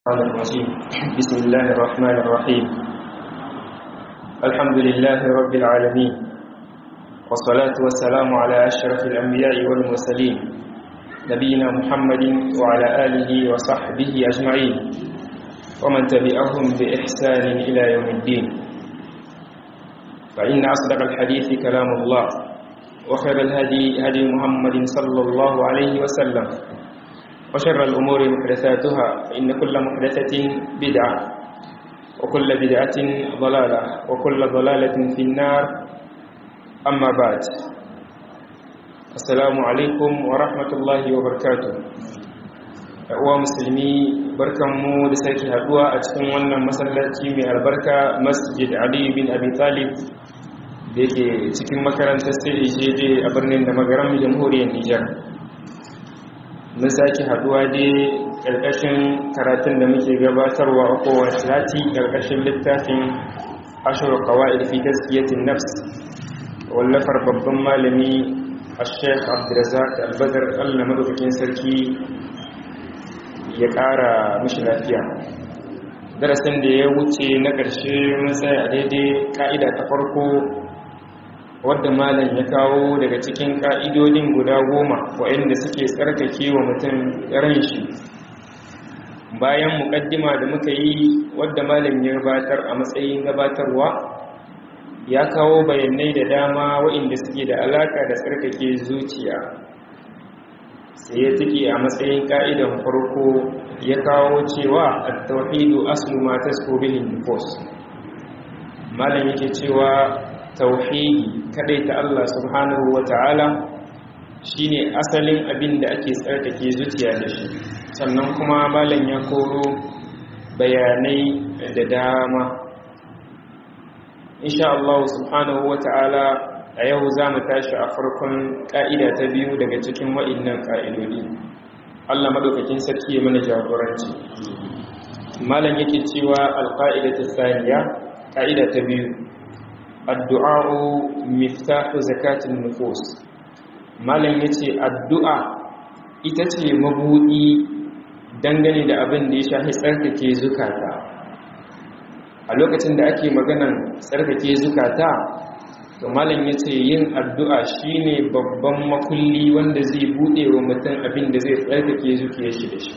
الرحمن الرجيم بسم الله الرحمن الرحيم الحمد لله رب العالمين والصلاة والسلام على أشرف الأنبياء والمرسلين نبينا محمد وعلى آله وصحبه أجمعين ومن تبعهم بإحسان إلى يوم الدين فإن أصدق الحديث كلام الله وخير الهدي هدي محمد صلى الله عليه وسلم وشر الأمور محدثاتها فإن كل محدثة بدعة وكل بدعة ضلالة وكل ضلالة في النار أما بعد السلام عليكم ورحمة الله وبركاته uwa musulmi barkanmu da sake haduwa a cikin wannan masallaci mai albarka masjid ali bin abi talib da yake cikin makarantar sai jeje a birnin da magaran jamhuriyar nijar mun sake haduwa dai ƙarƙashin karatun da muke gabatarwa a kowace sati ƙarƙashin littafin ashirar kawai fi gaskiyatin nafs wallafar babban malami a sheikh abdulrazak albadar allah madaukakin sarki ya ƙara mishi lafiya darasin da ya wuce na ƙarshe mun tsaya a daidai ƙa'ida ta farko wadda malam ya kawo daga cikin ƙa'idodin guda goma waɗanda suke tsarkake wa mutum ran shi bayan muƙaddima da muka yi wadda malam ya gabatar a matsayin gabatarwa ya kawo bayanai da dama waɗanda suke da alaƙa da tsarkake zuciya sai ya take a matsayin ƙa'idan farko ya kawo cewa a tauhidu aslu ma tasko bihin nufos malam yake cewa tauhidi kadai ta Allah subhanahu wa ta'ala shine asalin abin da ake tsarkake zuciya da shi sannan kuma malam ya koro bayanai da dama insha Allah subhanahu wa ta'ala a yau za mu tashi a farkon ƙa'ida ta biyu daga cikin wa'innan ƙa'idodi Allah madaukakin sarki ya mana jagoranci malam yake cewa alƙa'ida ta saniya ƙa'ida ta biyu addu'a'u miftahu zakatin nufus malam yace addu'a ita ce mabudi dangane da abin da ya shafi tsarkake zukata a lokacin da ake maganan tsarkake zukata to malam yace yin addu'a shine babban makulli wanda zai bude wa mutum abin da zai tsarkake zuciyar shi da shi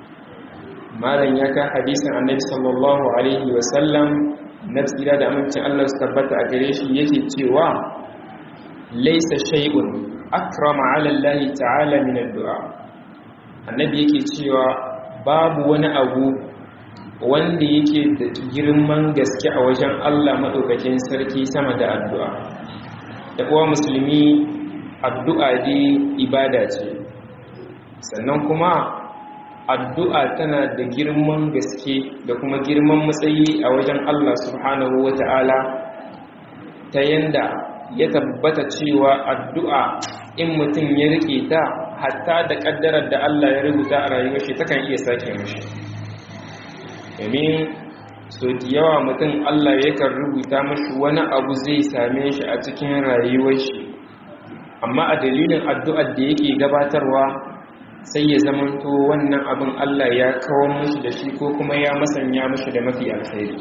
malam ya ka hadisin annabi sallallahu alaihi wasallam na tsira da amincin Allah su tabbata a gare shi yake cewa laisa shay'un akrama ala Allah ta'ala min addu'a annabi yake cewa babu wani abu wanda yake da girman gaske a wajen Allah madaukakin sarki sama da addu'a da kuwa musulmi addu'a dai ibada ce sannan kuma addu'a tana da girman gaske da kuma girman matsayi a wajen Allah subhanahu wa ta'ala ta yanda ya tabbata cewa addu'a in mutum ya rike ta hatta da ƙaddarar da Allah ya rubuta a rayuwar shi takan iya sake mashi domin so da yawa mutum Allah yakan rubuta mashi wani abu zai same shi a cikin rayuwar shi amma a dalilin addu'ar da yake gabatarwa sai ya zamanto wannan abin Allah ya kawo mushi da shi ko kuma ya masanya mushi da mafi alkhairi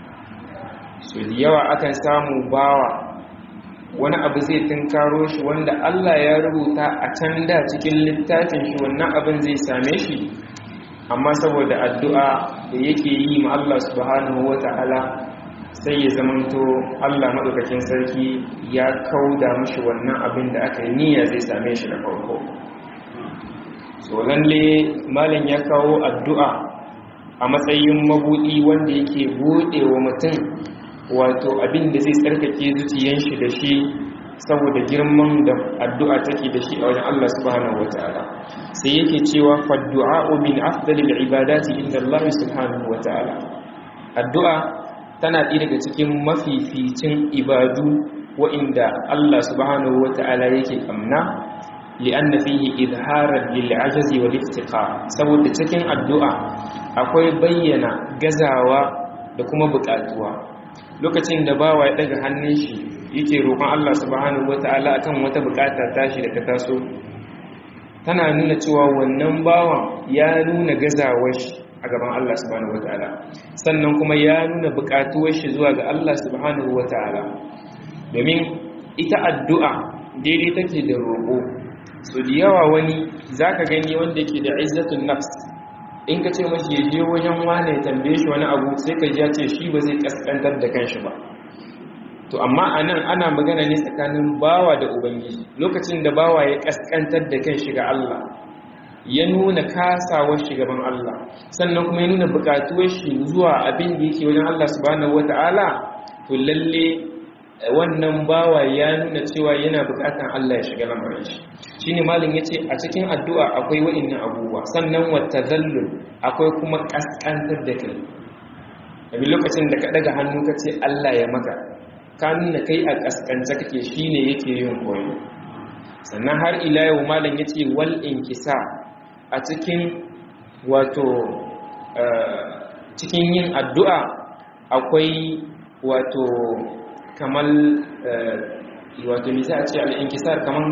so da yawa akan samu bawa wani abu zai tunkaro shi wanda Allah ya rubuta a can da cikin littafin shi wannan abin zai same shi amma saboda addu'a da yake yi ma Allah subhanahu wata'ala sai ya zamanto Allah madaukakin sarki ya kauda mushi wannan abin da aka yi niyya zai same shi da farko so lalle malam ya kawo addu'a a matsayin mabudi wanda yake bude wa mutum wato abin da zai tsarkake zuciyan shi da shi saboda girman da addu'a take da shi a wajen Allah subhanahu wataala sai yake cewa faddu'a'u min afdalil ibadati inda Allah subhanahu wataala addu'a tana ɗaya daga cikin mafificin ibadu wa'inda Allah subhanahu wataala yake kamna li'anna fihi izharan lil ajazi wal iftiqar saboda cikin addu'a akwai bayyana gazawa da kuma buƙatuwa lokacin da bawa ya daga hannun shi yake roƙon Allah subhanahu wataala akan wata buƙata tashi da ta taso tana nuna cewa wannan bawan ya nuna gazawar shi a gaban Allah subhanahu wataala sannan kuma ya nuna buƙatuwar shi zuwa ga Allah subhanahu wataala domin ita addu'a daidai take da roƙo so da yawa wani zaka gani wanda yake da izzatun nafs in ka ce mashi ya je wajen wane ya tambaye shi wani abu sai ka ji ya ce shi ba zai kaskantar da kanshi ba to amma a nan ana magana ne tsakanin bawa da ubangiji lokacin da bawa ya kaskantar da kanshi ga Allah ya nuna kasawar shi gaban Allah sannan kuma ya nuna bukatuwar shi zuwa abin da yake wajen Allah subhanahu wata'ala to lalle wannan bawa ya nuna cewa yana bukatan Allah ya shiga lamarin shi shine malin yace a cikin addu'a akwai wa'annan abubuwa sannan watazallul akwai kuma kaskantar da kai daga lokacin da ka daga hannu ka ce Allah ya maka ka nuna kai a kaskance kake shine yake yin koyo sannan har ila yau malam yace wal inkisa a cikin wato cikin yin addu'a akwai wato kamar wato nisa a ce al'inkisar kamar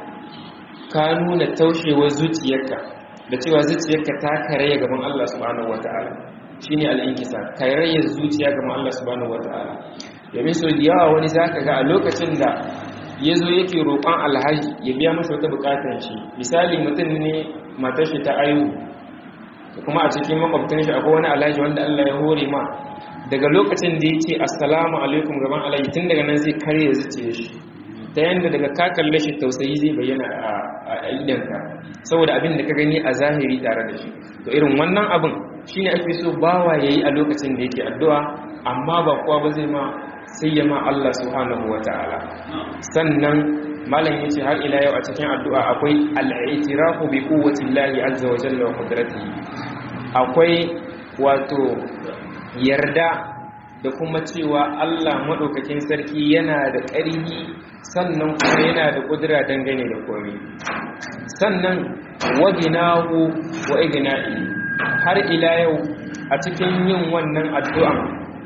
ka nuna taushewar zuciyarka da cewa zuciyarka ta karaya gaban Allah subhanahu wa ta'ala shi ne al'inkisar karaya zuciya gaban Allah subhanahu wa ta'ala domin so da yawa wani za ka ga a lokacin da ya zo yake roƙon alhaji ya biya masa wata buƙatar shi misali mutum ne matar shi ta ayu kuma a cikin makwabtan shi akwai wani alhaji wanda Allah ya hore ma daga lokacin da ya ce assalamu alaikum gaban alhaji tun daga nan zai karya zuciya shi ta yadda daga ka kalle shi tausayi zai bayyana a idanka saboda abin da ka gani a zahiri tare da shi to irin wannan abin shine ake so bawa yayi a lokacin da yake addu'a amma ba kowa ba zai ma sai ya ma Allah subhanahu wataala sannan malam yace har ila yau a cikin addu'a akwai al-i'tirafu bi quwwati llahi azza wa jalla wa qudratihi akwai wato yarda da kuma cewa Allah maɗaukakin sarki yana da ƙarfi sannan kuma yana da ƙudura dangane da komai sannan waginahu wa igna'i har ila yau a cikin yin wannan addu'an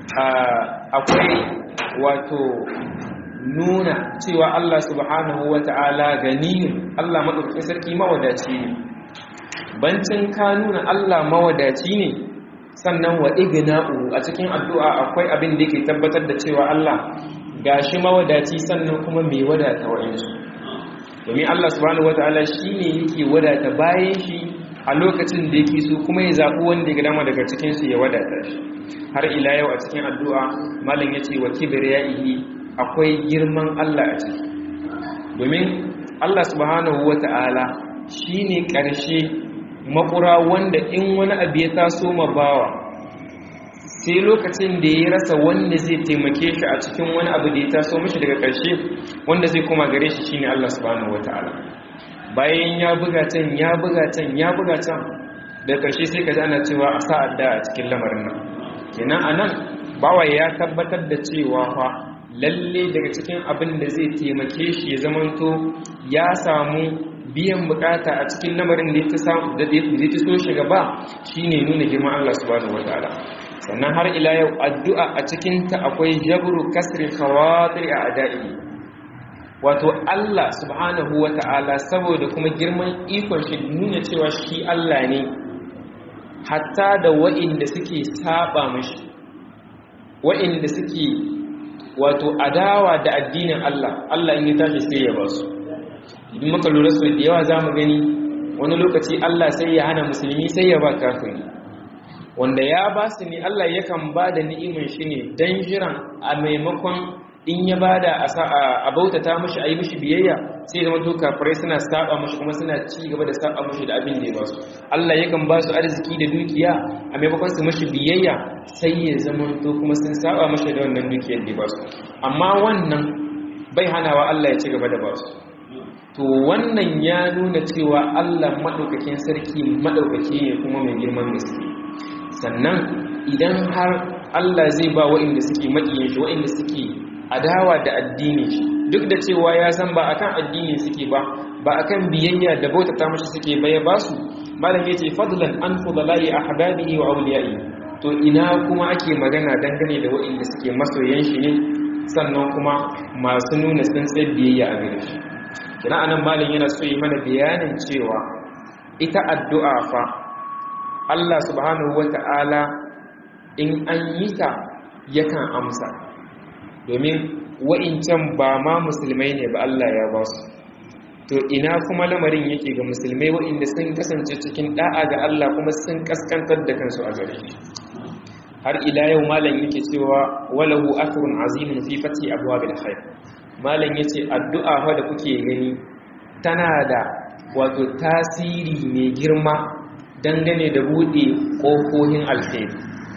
akwai wato nuna cewa Allah subhanahu wa ta'ala ganiyun Allah maɗaukakin sarki mawadaci ne bancin ka nuna Allah mawadaci ne sannan wa igna'u a cikin addu'a akwai abin da yake tabbatar da cewa Allah gashi mawadaci sannan kuma mai wadata wa'insu domin Allah subhanahu wataala shine yake wadata bayan shi a lokacin da yake so kuma ya zaɓi wanda ya dama daga cikin su ya wadata shi har ila yau a cikin addu'a malam yace wa kibriyaihi akwai girman Allah a ciki domin Allah subhanahu wataala shine ƙarshe makura wanda in wani abu ya taso ma bawa sai lokacin da ya rasa wanda zai taimake shi a cikin wani abu da ya taso mishi daga ƙarshe wanda zai koma gare shi shine Allah subhanahu wataala bayan ya buga can ya buga can ya buga can da ƙarshe sai ka ji ana cewa a sa'ad da a cikin lamarin nan kenan anan bawa ya tabbatar da cewa fa lalle daga cikin abin da zai taimake shi ya zamanto ya samu biyan bukata a cikin lamarin da ya ta so shi gaba shine nuna girman Allah subhanahu wataala sannan har ila yau addu'a a cikin ta akwai jabru kasri khawatir a ada'i wato Allah subhanahu wataala saboda kuma girman ikon shi nuna cewa shi Allah ne hatta da wa'inda suke saba mashi wa'inda suke wato adawa da addinin Allah Allah in ya tashi sai ya ba su idan muka lura su da yawa za mu gani wani lokaci Allah sai ya hana musulmi sai ya ba kafiri wanda ya ba su ne Allah yakan ba da ni'imin shi ne don jiran a maimakon in ya ba da a bautata mashi a yi mashi biyayya sai zama to kafirai suna saba mashi kuma suna ci gaba da saba mashi da abin da ya ba su Allah yakan ba su arziki da dukiya a maimakon su mashi biyayya sai ya zama to kuma sun saba mashi da wannan dukiyar da ya ba su amma wannan bai hanawa Allah ya ci gaba da ba su to wannan ya nuna cewa Allah maɗaukakin sarki maɗaukaki ne kuma mai girman gaske sannan idan har Allah zai ba waɗanda suke maƙiyin shi waɗanda suke adawa da addini shi duk da cewa ya san ba akan addini suke ba ba akan biyayya da bautata mashi suke baya ba su malam yace fadlan an fudalai ahbabihi wa awliyai to ina kuma ake magana dangane da waɗanda suke masoyan shi ne sannan kuma masu nuna tsantsar biyayya a gare shi kina anan malin yana so yi mana bayanin cewa ita addu'a fa Allah subhanahu wata'ala in an yi ta yakan amsa domin wa'incan ba ma musulmai ne ba Allah ya ba su to ina kuma lamarin yake ga musulmai wa'inda sun kasance cikin da'a ga Allah kuma sun kaskantar da kansu a gare shi har ila yau malam yake cewa walahu athrun azimun fi fati abwabil khair malam yace addu'a fa da kuke gani tana da wato tasiri mai girma dangane da bude kofohin alkhairi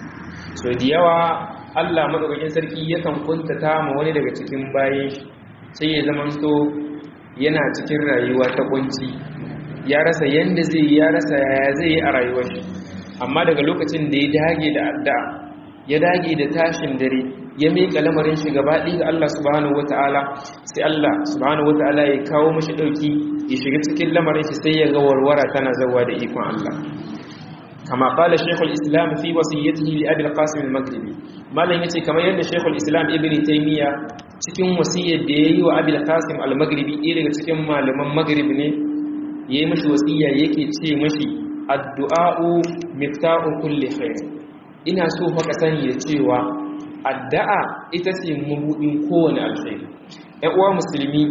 so da yawa Allah madaukakin sarki yakan kuntata ma wani daga cikin bayan shi sai ya zamanto yana cikin rayuwa ta kunci ya rasa yanda zai ya rasa yaya zai yi a rayuwar shi amma daga lokacin da ya dage da addu'a ya dage da tashin dare ya miƙa lamarin shi gaba ɗaya ga Allah subhanahu wata'ala sai Allah subhanahu wata'ala ya kawo mashi ɗauki ya shiga cikin lamarin shi sai ya ga warwara tana zawa da ikon Allah kama qala shaykhul islam fi wasiyyatihi li abi al-qasim al-maghribi malam yace kamar yadda shaykhul islam ibn taymiya cikin wasiyyar da yayi wa abi al-qasim al-maghribi ɗaya daga cikin malaman maghrib ne yayi mashi wasiyya yake ce mashi addu'a'u mifta'u kulli khair ina so fa ka sani da cewa addu'a ita ce mabudin kowane alkhairi ɗan uwa musulmi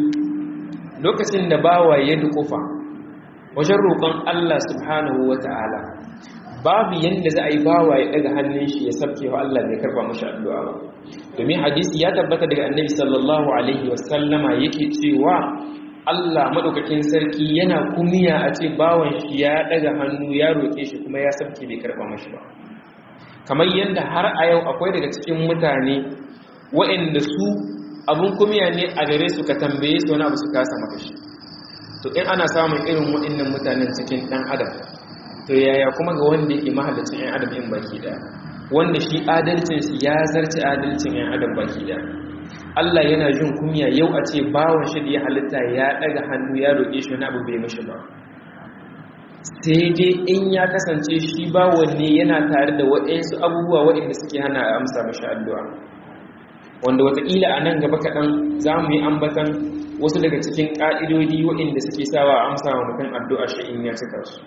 lokacin da bawa ya dukufa wajen roƙon Allah subhanahu wata'ala babu yanda za a yi bawa ya daga hannun shi ya sabke wa Allah bai karba mashi addu'a ba domin hadisi ya tabbata daga annabi sallallahu alaihi wasallama yake cewa Allah madaukakin sarki yana kumiya a ce bawan shi ya daga hannu ya roƙe shi kuma ya sabke bai karba mashi ba kamar yadda har a yau akwai daga cikin mutane waɗanda su abun kumiya ne a gare su ka tambaye su wani abu su kasa maka shi to in ana samun irin waɗannan mutanen cikin ɗan adam to yaya kuma ga wanda yake mahallacin 'yan adam in baki ɗaya wanda shi adalcin shi ya zarce adalcin 'yan adam baki ɗaya Allah yana jin kunya yau a ce bawon shi da ya halitta ya ɗaga hannu ya roƙe shi wani abu bai mishi ba sai dai in ya kasance shi bawon ne yana tare da waɗansu abubuwa waɗanda suke hana a amsa mashi addu'a wanda watakila a nan gaba kaɗan za mu yi ambatan wasu daga cikin ƙa'idodi waɗanda suke sawa a amsa wa mutum addu'a shi in ya cika su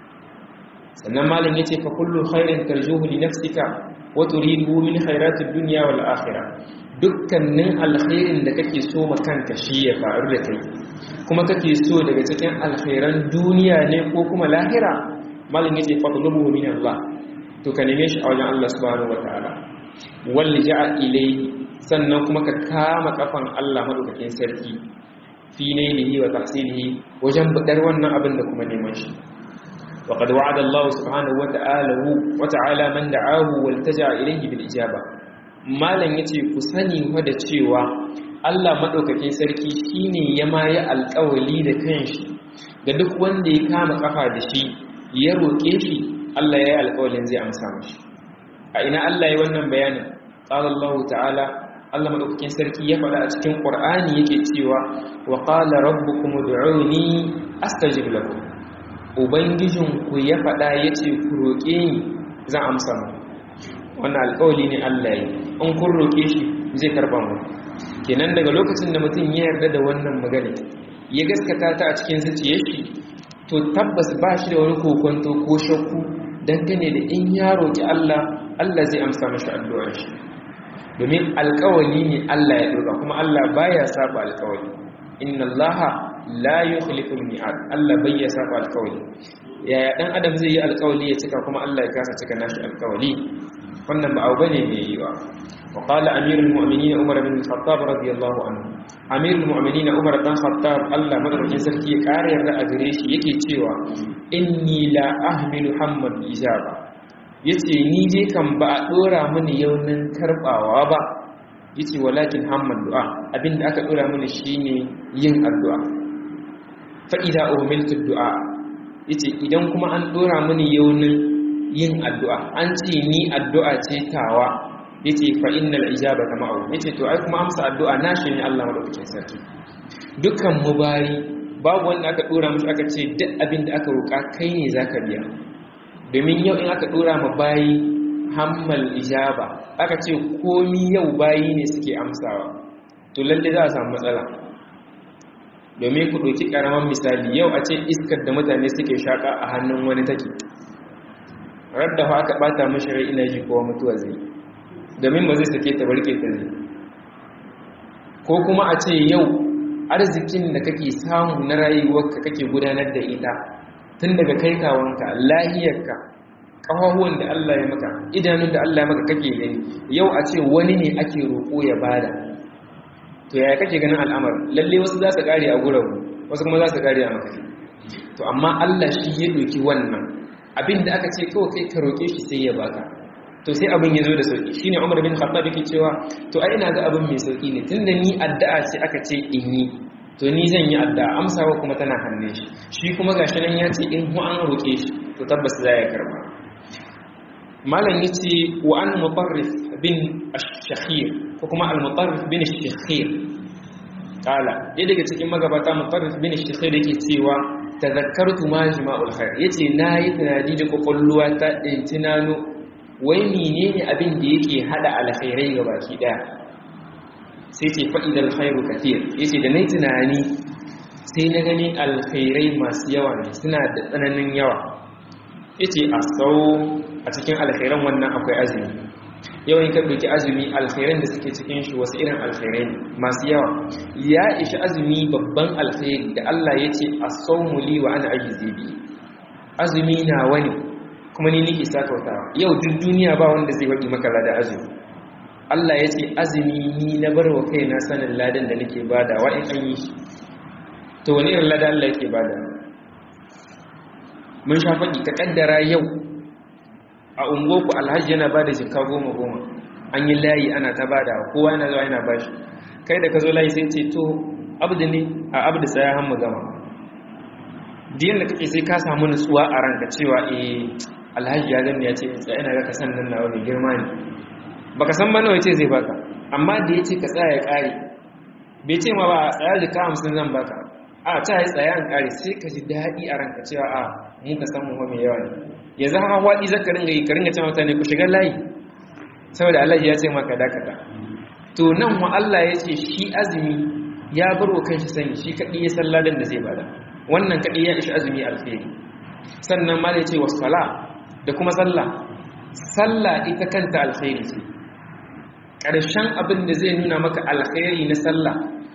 sannan malam ya ce fa kullu khairin tarjuhu li nafsika wa turidu min khairatid dunya wal akhirah dukkanin alkhairin da kake so ma kanka shi ya faru da kai kuma kake so daga cikin alkhairan duniya ne ko kuma lahira malam yace fatlubu min Allah to ka neme shi a wajen Allah subhanahu wataala wal ja'a ilayhi sannan kuma ka kama kafan Allah madaukakin sarki fi nailihi wa tahsilihi wajen budar wannan abin da kuma neman shi وقد وعد الله سبحانه وتعالى وتعالى من دعاه والتجا إليه بالإجابة malam yace ku sani fa da cewa Allah madaukakin sarki shine ya maye alƙawali da kanshi ga duk wanda ya kama kafa da shi ya roƙe shi Allah ya yi alƙawalin zai amsa mashi a ina Allah ya wannan bayanin qala Allah ta'ala Allah madaukakin sarki ya faɗa a cikin Qur'ani yake cewa wa qala rabbukum ud'uni astajib lakum ubangijinku ya faɗa yace ku roƙe ni zan amsa muku wannan alƙawali ne Allah yi in kun roƙe shi zai karɓa mu kenan daga lokacin da mutum ya yarda da wannan magana ya gaskata ta a cikin zuciyar shi to tabbas ba shi da wani kokonto ko shakku dangane da in ya roƙi Allah Allah zai amsa mashi addu'ar shi domin alƙawali ne Allah ya ɗauka kuma Allah baya saba alƙawali inna Allah la yukhlifu al-mi'ad Allah bai ya saba alƙawali yaya dan adam zai yi alƙawali ya cika kuma Allah ya kasa cika nashi alƙawali wannan ba abu bane mai yiwa wa qala amirul mu'minin umar bin khattab radiyallahu anhu amirul mu'minin umar dan khattab Allah madaukakin sarki ya kare yarda a gare shi yake cewa inni la ahmilu hammal ijaba yace ni je kan ba a dora mini yaunin karbawa ba yace walakin hammal du'a abinda aka dora mini shine yin addu'a fa idza umiltu du'a yace idan kuma an dora mini yaunin yin addu'a an ce ni addu'a ce tawa yace fa innal ijabata ma'u yace to ai kuma amsa addu'a nashi ne Allah madaukakin sarki dukkan mu bayi babu wanda aka dora mishi aka ce duk abin da aka roka kai ne zaka biya domin yau in aka dora ma bayi hammal ijaba aka ce komi yau bayi ne suke amsawa to lalle za a samu matsala domin ku ɗauki ƙaramin misali yau a ce iskar da mutane suke shaƙa a hannun wani take radda fa aka bata mishi rai ina ji kowa mutuwa zai domin ba zai sake ta barke ta zai ko kuma a ce yau arzikin da kake samu na rayuwarka kake gudanar da ita tun daga kai kawanka lahiyarka ƙafafuwan da Allah ya maka idanun da Allah ya maka kake gani yau a ce wani ne ake roƙo ya bada to yaya kake ganin al'amar lalle wasu za su kare a gurabu wasu kuma za su kare a maka to amma Allah shi ya doki wannan abin da aka ce kawai kai ka roƙe shi sai ya baka to sai abin ya zo da sauki shine Umar bin Khattab yake cewa to ai ina ga abin mai sauki ne tunda ni addu'a ce aka ce in yi to ni zan yi addu'a amsawa kuma tana hannun shi shi kuma gashi nan ya ce in hu an roƙe shi to tabbas za ya karba malam yace wa an mutarrif bin ash-shakhir ko kuma al-mutarrif bin ash-shakhir kala ɗaya daga cikin magabata mutarrif bin ash-shakhir yake cewa tazakkartu majma'ul khair yace nayi tunani da kokolluwa ta din tunano wai menene abin da yake hada alkhairai ga baki daya sai ce fa'idal khairu kathir yace da nayi tunani sai na gani alkhairai masu yawa ne suna da tsananin yawa yace asau a cikin alkhairan wannan akwai azumi yau in ka ɗauki azumi alkhairan da suke cikin shi wasu irin alkhairai ne masu yawa ya ishi azumi babban alkhairi da Allah ya ce a saumuli wa ana aji zebi azumi na wani kuma ni nike sakautawa yau duk duniya ba wanda zai waɗi maka lada azumi Allah ya ce azumi ni na bar wa kai na sanin ladan da nake bada wa in an yi shi to wani irin lada Allah yake bada mun sha faɗi ka ƙaddara yau a ungoku alhaji yana ba da jika goma goma an yi layi ana ta bada kowa yana zuwa yana bashi kai da ka zo layi sai ce to abdu ne a abdu tsaya hannu gama diyan da kake sai ka samu nutsuwa a ranka cewa eh alhaji ya gani ya ce tsaya ina ga ka san nan na wani girma ne baka san ba nawa ce zai baka amma da ya ce ka tsaya ya kare bai ce ma ba a tsaya jika hamsin zan baka a ta yi tsaya an kare sai ka ji daɗi a ranka cewa a mun ka san mu mai yawa ne yanzu haka waɗi zaka ringa yi ka ringa cewa mutane ku shiga layi saboda Allah ya ce maka dakata to nan wa Allah ya ce shi azumi ya bar wa kanshi sani shi kaɗi ya san ladan da zai bada wannan kaɗi ya ishi azumi alkhairi sannan ma ya ce wasu sala da kuma sallah sallah ita kanta alkhairi ce ƙarshen abin da zai nuna maka alkhairi na sallah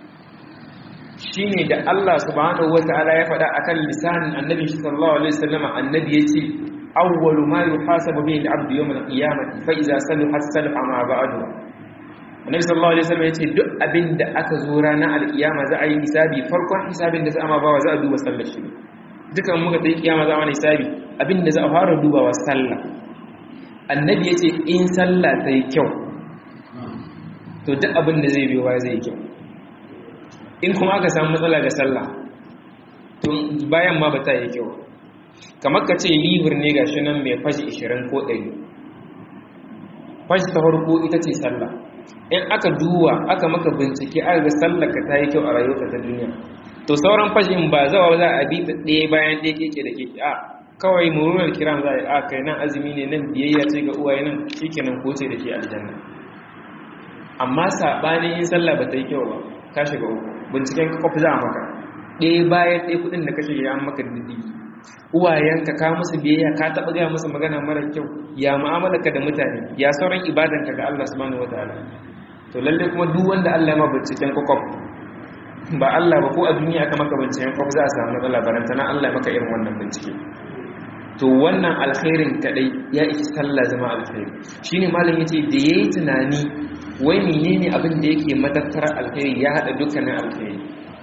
shine da Allah subhanahu wataala ya faɗa akan lisanin annabi sallallahu alaihi wasallam annabi yace awwalu ma yuhasabu bihi al-'abdu yawm al-qiyamati fa idza salaha salaha ma ba'du annabi sallallahu alaihi wasallam yace duk abin da aka zo ranar al-qiyama za a yi hisabi farkon hisabin da za a ma bawa za a duba sallar shi dukan muka tayi kiyama za a hisabi abin da za a fara dubawa sallah annabi yace in sallah ta yi kyau to duk abin da zai biyo ba zai yi kyau in kuma aka samu matsala ga sallah to bayan ma ba ta yi kyau kamar ka ce libir ne gashi nan mai fashi 20 ko 100 fashi ta farko ita ce sallah in aka duwa aka maka bincike aka ga sallar ka ta yi kyau a rayuwarka ta duniya to sauran fashin ba zawa za a bi ta ɗaya bayan ɗaya keke da keke a kawai murunar kiran za a yi a kai nan azumi ne nan biyayya ce ga uwaye nan shi kenan ko ce da ke aljanna amma saɓanin in sallah ba ta yi kyau ba ka shiga uku binciken kwafi za a maka ɗaya bayan ɗaya kuɗin da kashe ya maka diddigi uwayenka ka musu biyayya ka taɓa gaya musu magana mara kyau ya mu'amalarka da mutane ya sauran ibadanka ga Allah subhanahu wataala to lalle kuma duk wanda Allah ya ma binciken kwakwaf ba Allah ba ko a duniya aka maka binciken kwakwaf za a samu matsala barantana Allah ya maka irin wannan bincike to wannan alkhairin kadai ya iki sallah zama alkhairi shine malam yace da yayi tunani wai menene abin da yake matattara alkhairi ya hada dukkanin alkhairi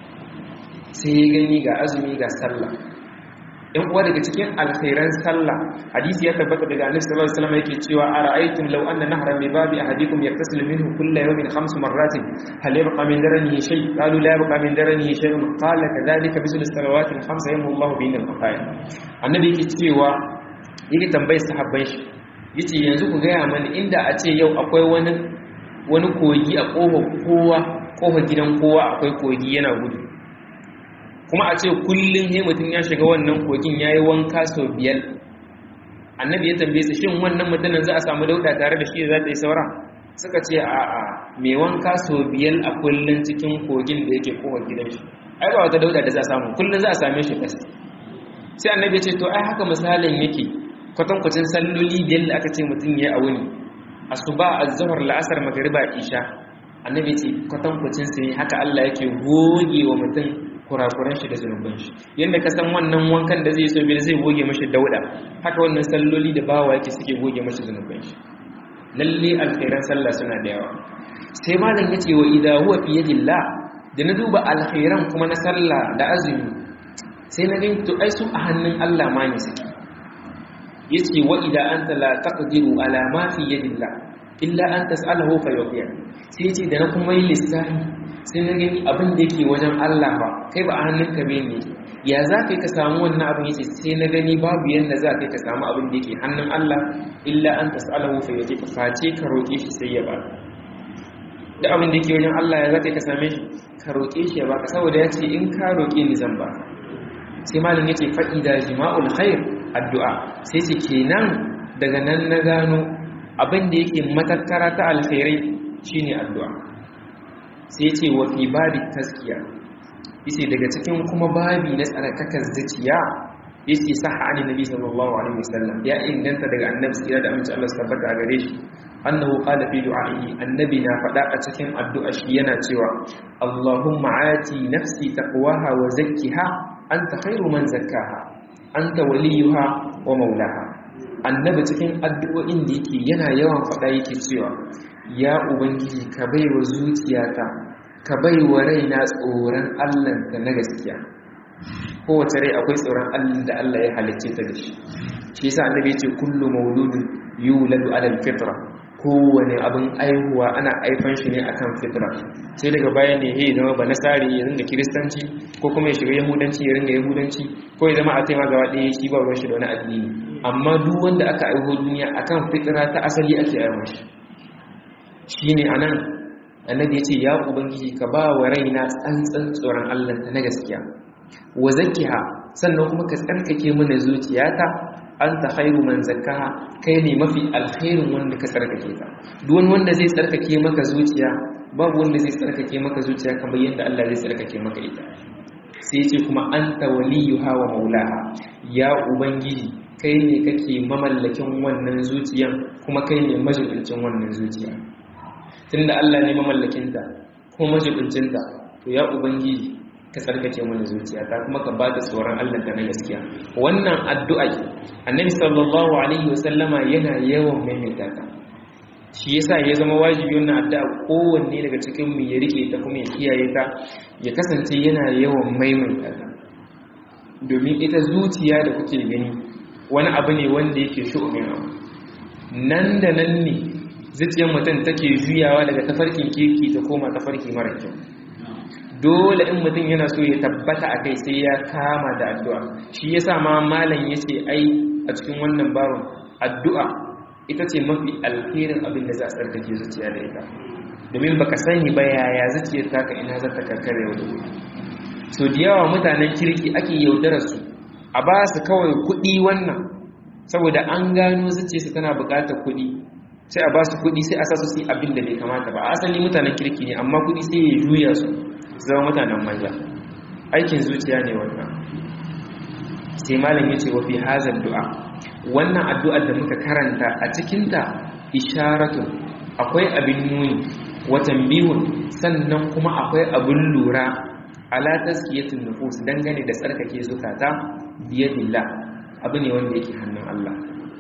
sai ya gani ga azumi ga sallah in uwa daga cikin alkhairan sallah hadisi ya tabbata daga annabi sallallahu alaihi wasallam yake cewa ara'aytum law anna nahran bi babi ahadikum yaktasilu minhu kullu yawmin khams marratin hal yabqa min daranihi shay qalu la yabqa min daranihi shay qala kadhalika bisul salawati al-khams yamhu Allahu bihin al-qafaya annabi yake cewa yake tambayi sahabban shi yace yanzu ku gaya mani inda a ce yau akwai wani wani kogi a kofar kowa kofar gidan kowa akwai kogi yana gudu kuma a ce kullum he mutum ya shiga wannan kogin ya yi wanka sau biyar annabi ya tambaye su shin wannan mutumin za a samu dauda tare da shi za ta yi saura suka ce a a mai wanka sau biyar a kullum cikin kogin da yake kowa gidan shi ai ba wata dauda da za a samu kullum za a same shi fes sai annabi ya ce to ai haka misalin yake kwatankwacin salloli biyar da aka ce mutum ya a wuni asuba azhar la'asar magriba isha annabi ce kwatankwacin sai haka Allah yake goge wa mutum kurakuran shi da zunuban shi yanda ka san wannan wankan da zai so bil zai goge mashi dauda haka wannan salloli da bawa yake suke goge mashi zunuban shi lalle alkhairan sallah suna da yawa sai malam yace wa idha huwa fi yadillah da na duba alkhairan kuma na sallah da azumi sai na gani to ai su a hannun Allah ma ne suke yace wa idha anta la taqdiru ala ma fi yadillah illa an tas'alahu fa yughfir sai yace da na kuma yi lissafi sai na gani abin da yake wajen Allah ba kai ba a hannunka bai ne ya za ka ka samu wannan abin yace sai na gani babu yanda za ka ka samu abin da yake hannun Allah illa an tas'alahu fa yughfir face ka roke shi sai ya ba da abin da yake wajen Allah ya za ka same shi ka roke shi ya baka saboda ya ce in ka roke ni zan ba sai malam yace fa'ida jima'ul khair addu'a sai ce kenan daga nan na gano abin da yake matattara ta alkhairai shine addu'a sai ce wa fi babi taskiya yace daga cikin kuma babi na tsarkakar zuciya yace sahha an nabi sallallahu alaihi wasallam ya inganta daga annabi sai da amince Allah tabbata a gare shi annahu qala fi du'a'ihi annabi na fada a cikin addu'a shi yana cewa Allahumma ati nafsi taqwaha wa zakkiha anta khairu man zakkaha anta waliyuha wa maulaha annabi cikin addu'o'in da yake yana yawan fada yake cewa ya ubangiji ka baiwa zuciyata ka baiwa raina tsoron Allah da na gaskiya kowace rai akwai tsoron Allah da Allah ya halicce ta da shi shi yasa annabi ya ce kullu mauludin yuladu ala alfitra kowane abin aihuwa ana aifan shi ne akan fitra sai daga baya ne ya zama ba nasari ya ringa kiristanci ko kuma ya shiga yahudanci ya ringa yahudanci ko ya zama a taima gaba ɗaya shi ba ruwan shi da wani addini amma duk wanda aka aiho duniya akan fitra ta asali ake aiwon shi shine anan annabi ya ce ya ubangiji ka ba wa raina tsantsan tsoron Allah ta na gaskiya wa zakkiha sannan kuma ka tsarkake mana zuciyata anta khairu man zakkaha kai ne mafi alkhairin wanda ka tsarkake ta duk wani wanda zai tsarkake maka zuciya babu wanda zai tsarkake maka zuciya kamar yadda Allah zai tsarkake maka ita sai ce kuma anta waliyuha wa maulaha ya ubangiji kai ne kake mamallakin wannan zuciyan kuma kai ne majibincin wannan zuciya tunda Allah ne mamallakinta kuma majibincinta to ya ubangiji ka tsarkake mana zuciya ta kuma ka bada tsoron Allah ta na gaskiya wannan addu'a annabi sallallahu alaihi wasallama yana yawan maimaita ta shi yasa ya zama wajibi wannan addu'a kowanne daga cikin mu ya rike ta kuma ya kiyaye ta ya kasance yana yawan maimaita ta domin ita zuciya da kuke gani wani abu ne wanda yake shu'umin abu nan da nan ne zuciyar mutum take juyawa daga tafarkin kirki ta koma tafarki mara kyau dole in mutum yana so ya tabbata a kai sai ya kama da addu'a shi ya sa ma malam ya ce ai a cikin wannan baron addu'a ita ce mafi alherin abin da za a tsarkake zuciya da ita domin baka sani ba yaya zuciyar taka ina za ta karkar yau da gobe so da yawa mutanen kirki ake yaudarar su a ba su kawai kuɗi wannan saboda an gano zuciyarsu tana buƙatar kuɗi sai a ba su kuɗi sai a sa su yi abin da bai kamata ba asali mutanen kirki ne amma kuɗi sai ya juya su zama mutanen manja aikin zuciya ne wannan sai malam ya ce wa fi hazar du'a wannan addu'ar da muka karanta a cikinta isharatun akwai abin nuni watan bihun sannan kuma akwai abin lura ala taskiyatun nufus dangane da tsarkake zukata biyadillah abu ne wanda yake hannun Allah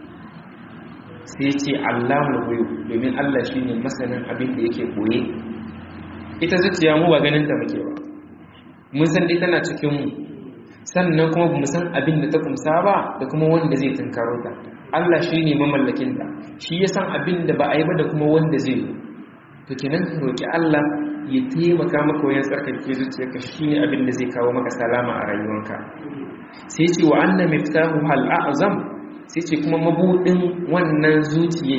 sai ce Allahul ghuyub domin Allah shine masanin abin da yake koye ita zuciya mu ba ganin ta muke ba mun san dai tana cikin mu sannan kuma mu san abin da ta kumsa ba da kuma wanda zai tunkaro ta Allah shine mamallakin ta shi ya san abin da ba a yi ba da kuma wanda zai yi to kenan ka roki Allah ya taimaka maka wajen tsarkake zuciyarka shine abin da zai kawo maka salama a rayuwarka sai ce wa anna miftahu hal a'zam sai ce kuma mabudin wannan zuciye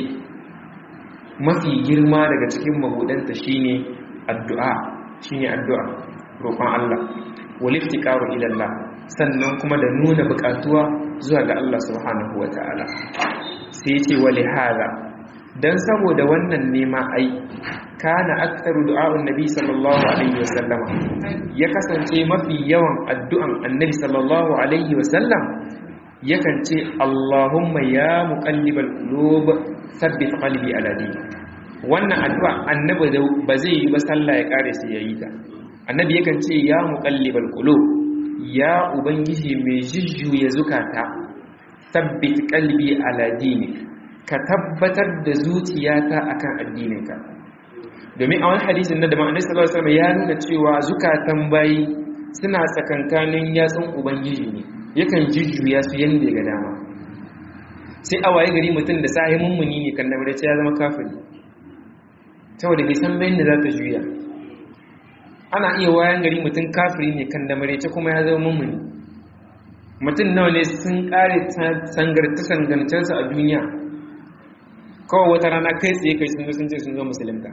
mafi girma daga cikin mabudanta shine addu'a shine addu'a roƙon Allah wal iftiqaru ila Allah sannan kuma da nuna buƙatuwa zuwa ga Allah subhanahu wataala sai ce wali hada dan saboda wannan nema ai kana aktaru du'a'un nabi sallallahu alaihi wasallam ya kasance mafi yawan addu'an annabi sallallahu alaihi wasallam yakan ce Allahumma ya muqallibal qulub thabbit qalbi ala dinik wannan addu'a annabi ba zai yi ba sallah ya kare sai yayi ta annabi yakan ce ya muqallibal qulub ya ubangiji mai jujjuya zukata thabbit qalbi ala dinik ka tabbatar da zuciyata akan addininka domin a wani hadisin na da ma'anar sallallahu alaihi wasallam ya nuna cewa zukatan bayi suna tsakankanin yatsun ubangiji ne yakan jujjuya su yanda ga dama sai a waye gari mutum da sahi mummuni ne kan namare ya zama kafiri saboda bai san bayan da za ta juya ana iya wayan gari mutum kafiri ne kan namare kuma ya zama mummuni mutum nawa ne sun kare sangarta sangancensu a duniya kawai wata rana kai tsaye kai sun sun ce sun zo musulunta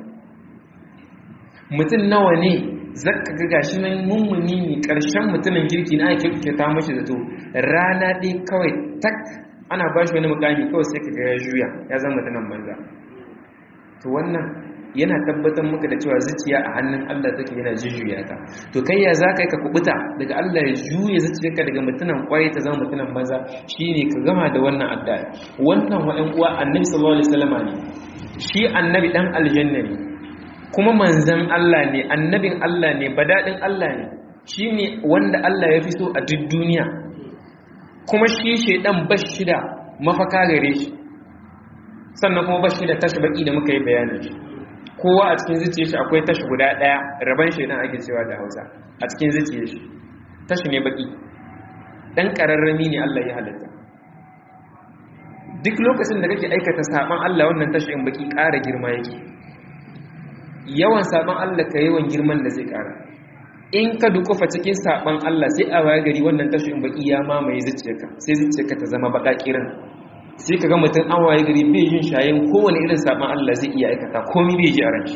mutum nawa ne zaka ga gashi nan mummuni ne karshen mutumin kirki na ake kyauta mashi zato rana ɗaya kawai tak ana ba shi wani mukami kawai sai ka ga ya juya ya zama mutumin banza to wannan yana tabbatar maka da cewa zuciya a hannun Allah take yana jujjuya ta to kai ya zaka ka kubuta daga Allah ya juye zuciyarka daga mutunan kwarai ta zama mutunan banza shine ka gama da wannan addu'a wannan wa'an uwa annabi sallallahu alaihi wasallama ne shi annabi dan aljanna ne kuma manzan Allah ne annabin Allah ne badadin Allah ne shine wanda Allah ya fi so a duk duniya kuma shi shedan bashi da mafaka gare shi sannan kuma bashi da tashi baki da muka yi bayanin shi kowa a cikin zuciya shi akwai tashi guda daya raban shedan ake cewa da Hausa a cikin zuciya shi tashi ne baki dan kararrami ne Allah ya halitta duk lokacin da kake aikata saban Allah wannan tashi in baki ƙara girma yake yawan saban Allah ka yawan girman da zai ƙara in ka dukufa cikin saban Allah sai a waya gari wannan tashi in baki ya mamaye zuciyarka sai zuciyarka ta zama baka kiran sai ka ga mutum an waye gari bai yin shayin kowane irin saban Allah zai iya aikata komai bai ji a ran shi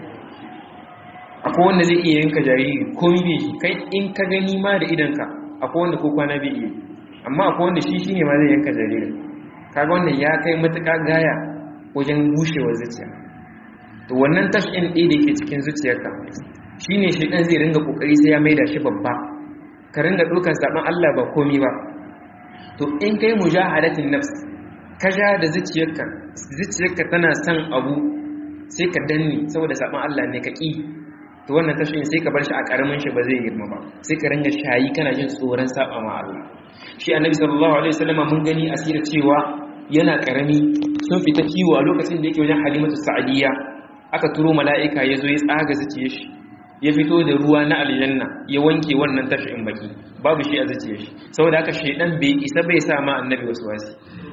akwai wanda zai iya yanka jariri komai bai ji kai in ka gani ma da idanka akwai wanda ko kwana bai iya amma akwai wanda shi shine ma zai yanka jaririn kaga wannan ya kai matuƙa gaya wajen bushewar zuciya to wannan tashin ɗaya da ke cikin zuciyarka shine shi ɗan zai ringa ƙoƙari sai ya maida shi babba ka ringa ɗaukar zaɓen Allah ba komi ba to in kai mujahadatin nafs ka ja da zuciyarka zuciyarka tana son abu sai ka danne saboda zaɓen Allah ne ka ƙi to wannan tashin sai ka bar shi a ƙaramin shi ba zai girma ba sai ka ringa shayi kana jin tsoron saɓa ma Allah shi annabi sallallahu alaihi wasallam mun gani asira cewa yana ƙarami sun fita kiwo a lokacin da yake wajen halimatu sa'adiyya aka turo mala'ika ya zo ya tsaga zuciye shi ya fito da ruwa na aljanna ya wanke wannan tashin baki babu shi a zuciye shi saboda haka shaidan bai isa bai sa ma annabi wasu wasi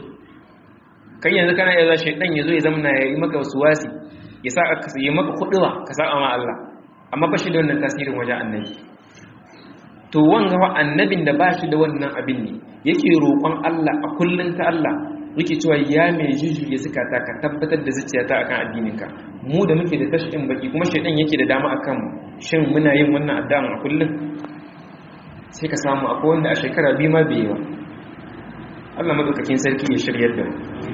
kai yanzu kana iya za shaidan ya zo ya zama ya yi maka wasu wasi ya sa ka yi maka kuduwa ka sa ma Allah amma ba shi da wannan tasirin wajen annabi to wanga wa annabin da ba shi da wannan abin ne yake roƙon Allah a kullun ta Allah yake cewa ya mai jujjuya zukata ka tabbatar da zuciyata akan addininka mu da muke da tashin baki kuma shaidan yake da dama akan shin muna yin wannan addu'an a kullum sai ka samu akwai wanda a shekara biyu ma bai ba Allah madaukakin sarki ya shiryar da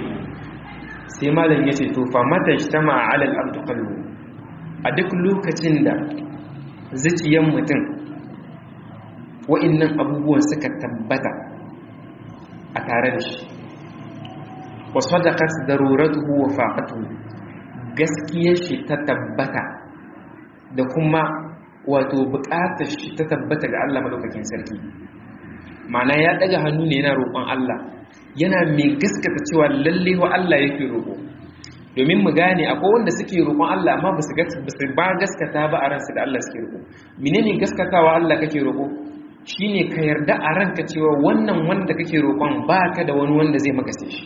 sai malam yace to fa mata ijtama ala al-abd qalbu a duk lokacin da zuciyar mutum wa'annan abubuwan suka tabbata a tare da shi wa sadaqat daruratuhu wa faqatuhu gaskiyar shi ta tabbata da kuma wato buƙatar shi ta tabbata ga Allah madaukakin sarki ma'ana ya daga hannu ne yana roƙon Allah yana mai gaskata cewa lalle wa Allah yake roƙo domin mu gane akwai wanda suke roƙon Allah amma ba su ba gaskata ba a ransu da Allah suke roƙo menene gaskatawa Allah kake roƙo shine ka yarda a ranka cewa wannan wanda kake roƙon baka da wani wanda zai maka sai shi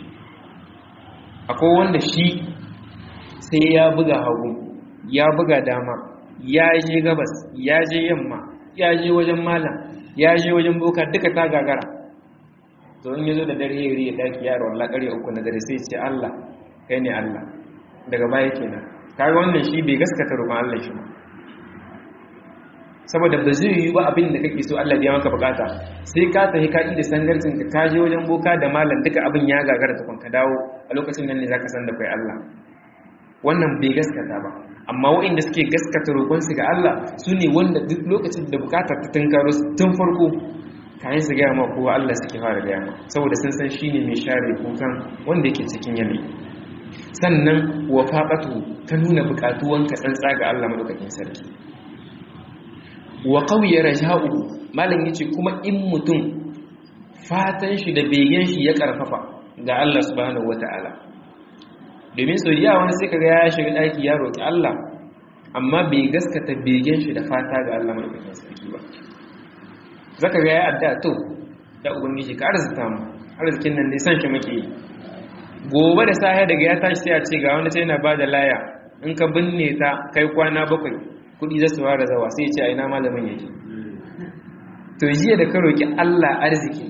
akwai wanda shi sai ya buga hagu ya buga dama ya je gabas ya je yamma ya je wajen malam ya je wajen boka duka ta gagara to in yazo da dare yari ya daki yaro Allah kare uku na dare sai ce Allah kai ne Allah daga baya kenan kaga wannan shi bai gaskata roƙon Allah shi ba saboda ba zai yi ba abin da kake so Allah ya maka bukata sai ka tafi ka da sangarcin ka ka je wajen boka da malam duka abin ya gagara tukun ka dawo a lokacin nan ne zaka san da kai Allah wannan bai gaskata ba amma waɗanda suke gaskata roƙonsu ga Allah su ne wanda duk lokacin da bukatar ta tunkaro su tun farko kayan su gaya ma kowa Allah suke fara gaya ma saboda sun san shine mai share kukan wanda yake cikin yanayi sannan wafaqatu ta nuna bukatuwanka tsantsa ga Allah madaukakin sarki wa qawiya raja'u malam yace kuma in mutum fatan shi da begen shi ya karfafa ga Allah subhanahu wata'ala domin so ya wani sai kaga ya shiga daki ya roki Allah amma bai gaskata begen shi da fata ga Allah madaukakin sarki ba zaka ga ya adda to da ubangiji ka arzuta mu arzikin nan dai san shi muke yi gobe da safe daga ya tashi sai a ce ga wani sai yana bada laya in ka binne ta kai kwana bakwai kudi za su fara zawa sai ya ce a ina malamin yake to jiya da ka roki Allah arziki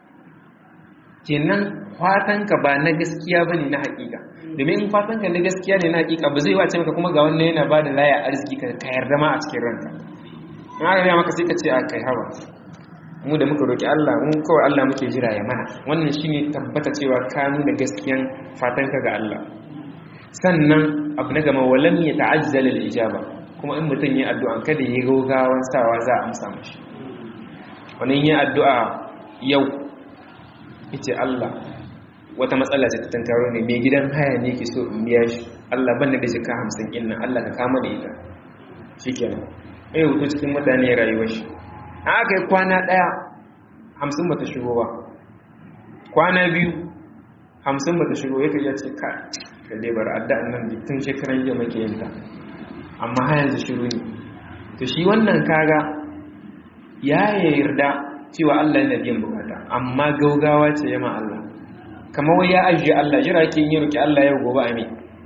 kenan fatanka ba na gaskiya bane na hakika domin in fatanka na gaskiya ne na hakika ba zai wace maka kuma ga wannan yana bada laya arziki ka yarda ma a cikin ranka in aka gaya maka sai ka ce a kai hawa mu da muka roki Allah mu kawai Allah muke jira ya mana wannan shine tabbata cewa ka nuna gaskiyan fatanka ga Allah sannan abu na gama walam ya ta'ajjal al-ijaba kuma in mutum yi addu'a kada ya gaugawan sawa za a amsa mashi wannan yi addu'a yau yace Allah wata matsala ce ta tantaro ne mai gidan haya ne ke so in biya shi Allah ban da jika 50 inna Allah ka kama da ita shikenan ai wuto cikin mutane rayuwar shi aka yi kwana ɗaya hamsin ba ta shigo ba kwana biyu hamsin ba ta shigo ya kai ya ce ka da dai bar addu'an nan tun shekaran jiya make yin ta amma har yanzu shiru ne to shi wannan kaga ya yarda cewa Allah yana biyan bukata amma gaugawa ce yama Allah kamar wai ya ajiye Allah jira ke yi roki Allah yau gobe a me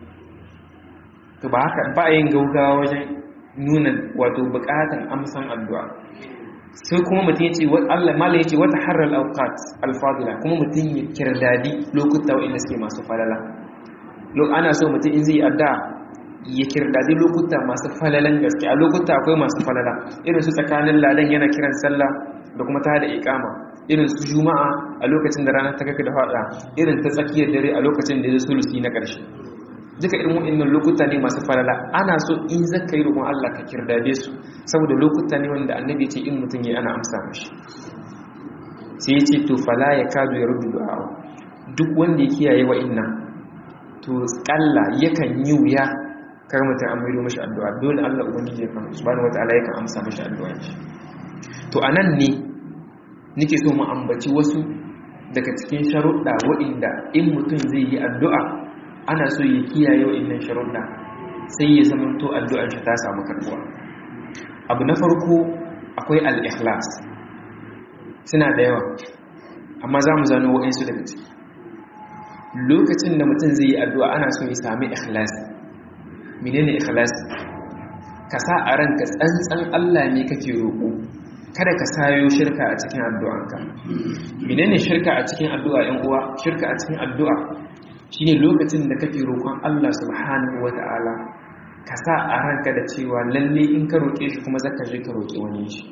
to ba haka ba yin gaugawa wajen nuna wato bukatan amsan addu'a sai kuma mutum yace Allah mallan yace wata harral awqat alfadila kuma mutum ya kirdadi lokuta wanda suke masu falala lo ana so mutum in zai adda ya kirdadi lokuta masu falalan gaske a lokuta akwai masu falala irin su tsakanin ladan yana kiran sallah da kuma ta da iqama irin su juma'a a lokacin da rana ta kaka da fada irin ta tsakiyar dare a lokacin da ya sulusi na ƙarshe duka irin waɗannan lokuta ne masu falala ana so in zaka yi roƙon Allah ka kirdade su saboda lokuta ne wanda annabi ce in mutum ya ana amsa mashi sai ya ce to fala ya kadu ya rubu du'a duk wanda ya kiyaye wa'annan to kalla yakan yi wuya kar mutum an maido mashi addu'a dole Allah ubangiji ya kan subhanahu wataala yakan amsa mashi addu'a shi to anan ne nake so mu ambaci wasu daga cikin sharuɗa waɗanda in mutum zai yi addu'a ana so ya kiyaye wa'annan sharuɗa sai ya zama to addu'ar shi ta samu karbuwa abu na farko akwai al-ikhlas suna da yawa amma za mu zano wa'ansu daga ciki lokacin da mutum zai yi addu'a ana so ya sami ikhlas menene ikhlas ka sa a ranka tsantsan Allah ne kake roƙo kada ka sayo shirka a cikin addu'anka menene shirka a cikin addu'a ‘yan uwa shirka a cikin addu'a shine lokacin da kake roƙon Allah subhanahu wata'ala ka sa a ranka da cewa lalle in ka roƙe shi kuma zaka je ka roƙi wani shi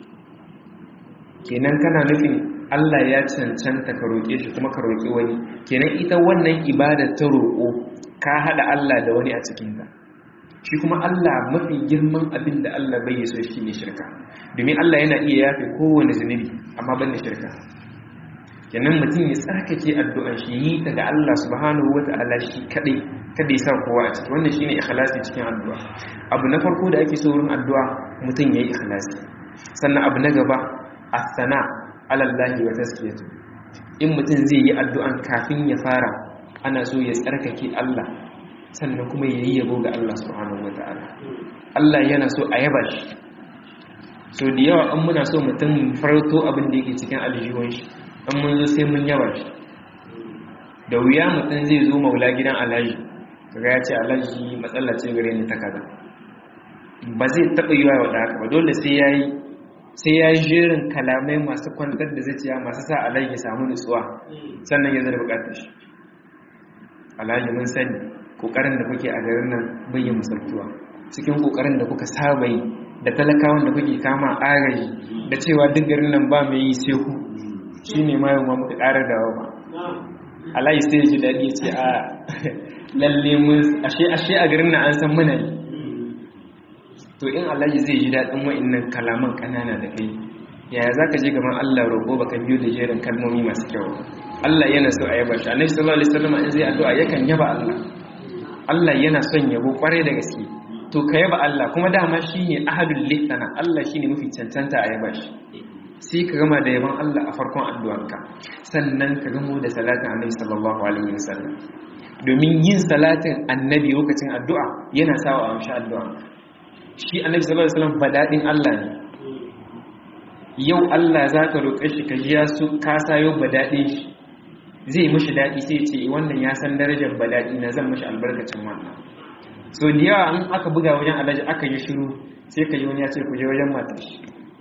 kenan kana nufin Allah ya cancanta ka roƙe shi kuma ka roƙi wani kenan ita wannan ibada ta roƙo ka haɗa Allah da wani a cikinta shi kuma Allah mafi girman abin da Allah bai so shi ne shirka domin Allah yana iya yafe kowane zunubi amma ban da shirka kenan mutum ya tsarkake addu'an shi yi ta ga Allah subhanahu wata'ala shi kadai kada ya sa kowa a ciki wannan shine ikhlasi cikin addu'a abu na farko da ake so wurin addu'a mutum yayi ikhlasi sannan abu na gaba as-sana ala Allah wa taskiyatu in mutum zai yi addu'an kafin ya fara ana so ya tsarkake Allah sannan kuma ya yi yabo ga Allah subhanahu wata'ala Allah yana so a yaba shi so da yawa an muna so mutum farauto abin da yake cikin aljihun shi an mun zo sai mun yaba shi da wuya mutum zai zo maula gidan alhaji kaga ya ce alhaji matsala ce gare ni ta kaza ba zai taɓa yi wa da haka ba dole sai ya yi sai ya yi jerin kalamai masu kwantar da zuciya masu sa alhaji ya samu nutsuwa sannan ya zai bukatar shi alhaji mun sani kokarin da kuke a garin nan bayyan musaltuwa cikin kokarin da kuka saba yi da talakawan da kuke kama agaji da cewa duk garin nan ba mai yi sai ku shine ma yau ma muka ƙara dawo ba alayi sai ji daɗi ce a lalle mun ashe ashe a garin nan an san muna yi to in alayi zai ji daɗin wa'annan kalaman ƙanana da kai yaya zaka je gaban Allah roƙo baka biyo da jerin kalmomi masu kyau Allah yana so a yaba shi annabi sallallahu alaihi wasallam in zai addu'a yakan yaba Allah Allah yana son yabo kwarai da gaske to ka yaba Allah kuma dama shine ahadul lihsana Allah shine mafi cancanta a yaba shi sai ka gama da yaban Allah a farkon addu'arka sannan ka gamo da salatin annabi sallallahu alaihi wasallam domin yin salatin annabi lokacin addu'a yana sawa a amshi addu'a shi annabi sallallahu alaihi wasallam badadin Allah ne yau Allah zaka roƙe shi ka jiya su ka sayo badadin shi zai mishi dadi sai ce wannan ya san darajar badadi na zan mishi albarkacin wannan so da yawa in aka buga wajen alaji aka yi shiru sai ka yi wani ya ce ku je wajen matar shi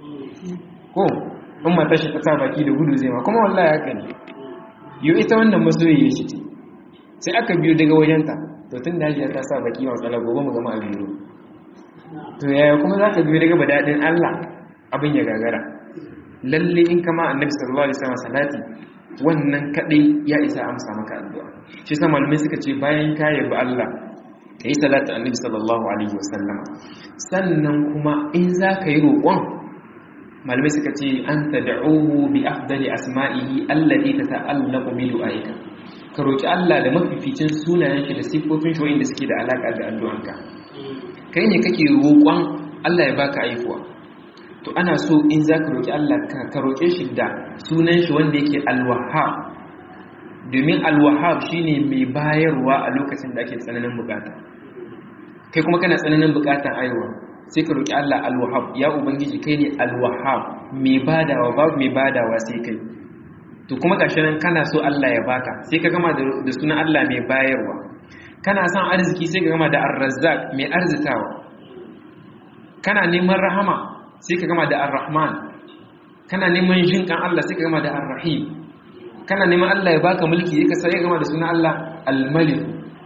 ko in matar shi ta sa baki da gudu zai ma kuma wallahi haka ne yau ita wannan masoyi shi ce sai aka biyo daga wajenta to tun da hajiya ta sa baki wa tsala gobe mu gama a biyu to yaya kuma za ka biyo daga badadin Allah abin ya gagara lalle in kama annabi sallallahu alaihi wasallam salati wannan kadai ya isa amsa maka addu'a shi sa malamai suka ce bayan ka yabi Allah kai salatu annabi sallallahu alaihi wasallam sannan kuma in za ka yi roƙon malamai suka ce an tad'uhu bi afdali asma'ihi allati tata'allaqu bi du'aika ka roki Allah da mafificin sunayen shi da sifofin shi wanda suke da alaka da addu'anka kai ne kake roƙon Allah ya baka aifuwa to ana so in za ka roki Allah ka roke shi da sunan shi wanda yake al-wahhab domin al-wahhab shine mai bayarwa a lokacin da ake tsananin bukata kai kuma kana tsananin bukatan aiwa sai ka roki Allah al-wahhab ya ubangiji kai ne al-wahhab mai badawa babu mai badawa sai kai to kuma gashi nan kana so Allah ya baka sai ka gama da sunan Allah mai bayarwa kana son arziki sai ka gama da ar-razzaq mai arzitawa kana neman rahama sai ka gama da ar-rahman kana neman jinkan Allah sai ka gama da ar-rahim kana neman Allah ya baka mulki sai ka sai ka gama da sunan Allah al-malik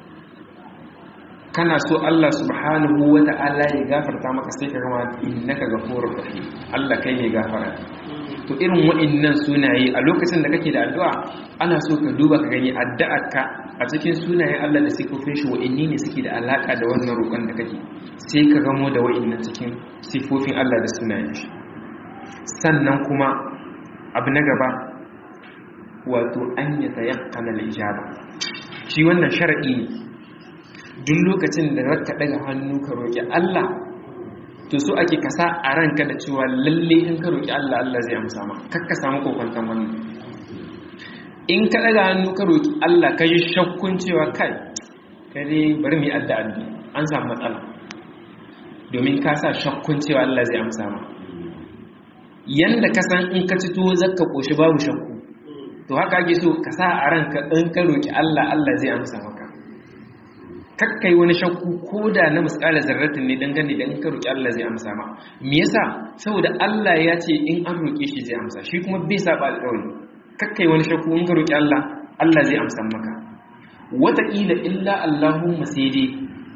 kana so Allah subhanahu wata'ala ya gafarta maka sai ka gama innaka ghafurur rahim Allah kai ne gafara to irin wa'annan sunaye a lokacin da kake da addu'a ana so ka duba ka gani addu'arka a cikin sunayen Allah da sifofin shi wa'anni ne suke da alaka da wannan roƙon da kake sai ka gamo da wa'annan cikin sifofin Allah da sunayen shi sannan kuma abu na gaba wato an yi tayakkana al-ijaba shi wannan shar'i ne duk lokacin da ka daga hannu ka roƙi Allah to so ake kasa a ranka da cewa lalle in ka roƙi Allah Allah zai amsa ma kakka samu kokwantan wannan in ka daga hannu ka roƙi Allah ka yi shakkun cewa kai kare bari mu yi addu'a an samu matsala domin ka sa shakkun cewa Allah zai amsa ma yanda ka san in ka ci tuwo zakka koshi babu shakku to haka ake so ka sa a ranka in ka roƙi Allah Allah zai amsa maka kakkai wani shakku ko da na miskala zarratin ne dangane da in ka roƙi Allah zai amsa ma me yasa saboda Allah ya ce in an roƙe shi zai amsa shi kuma bai saba alƙawari kakkai wani shakku in ka roƙi Allah Allah zai amsa maka wataƙila illa Allahumma sai dai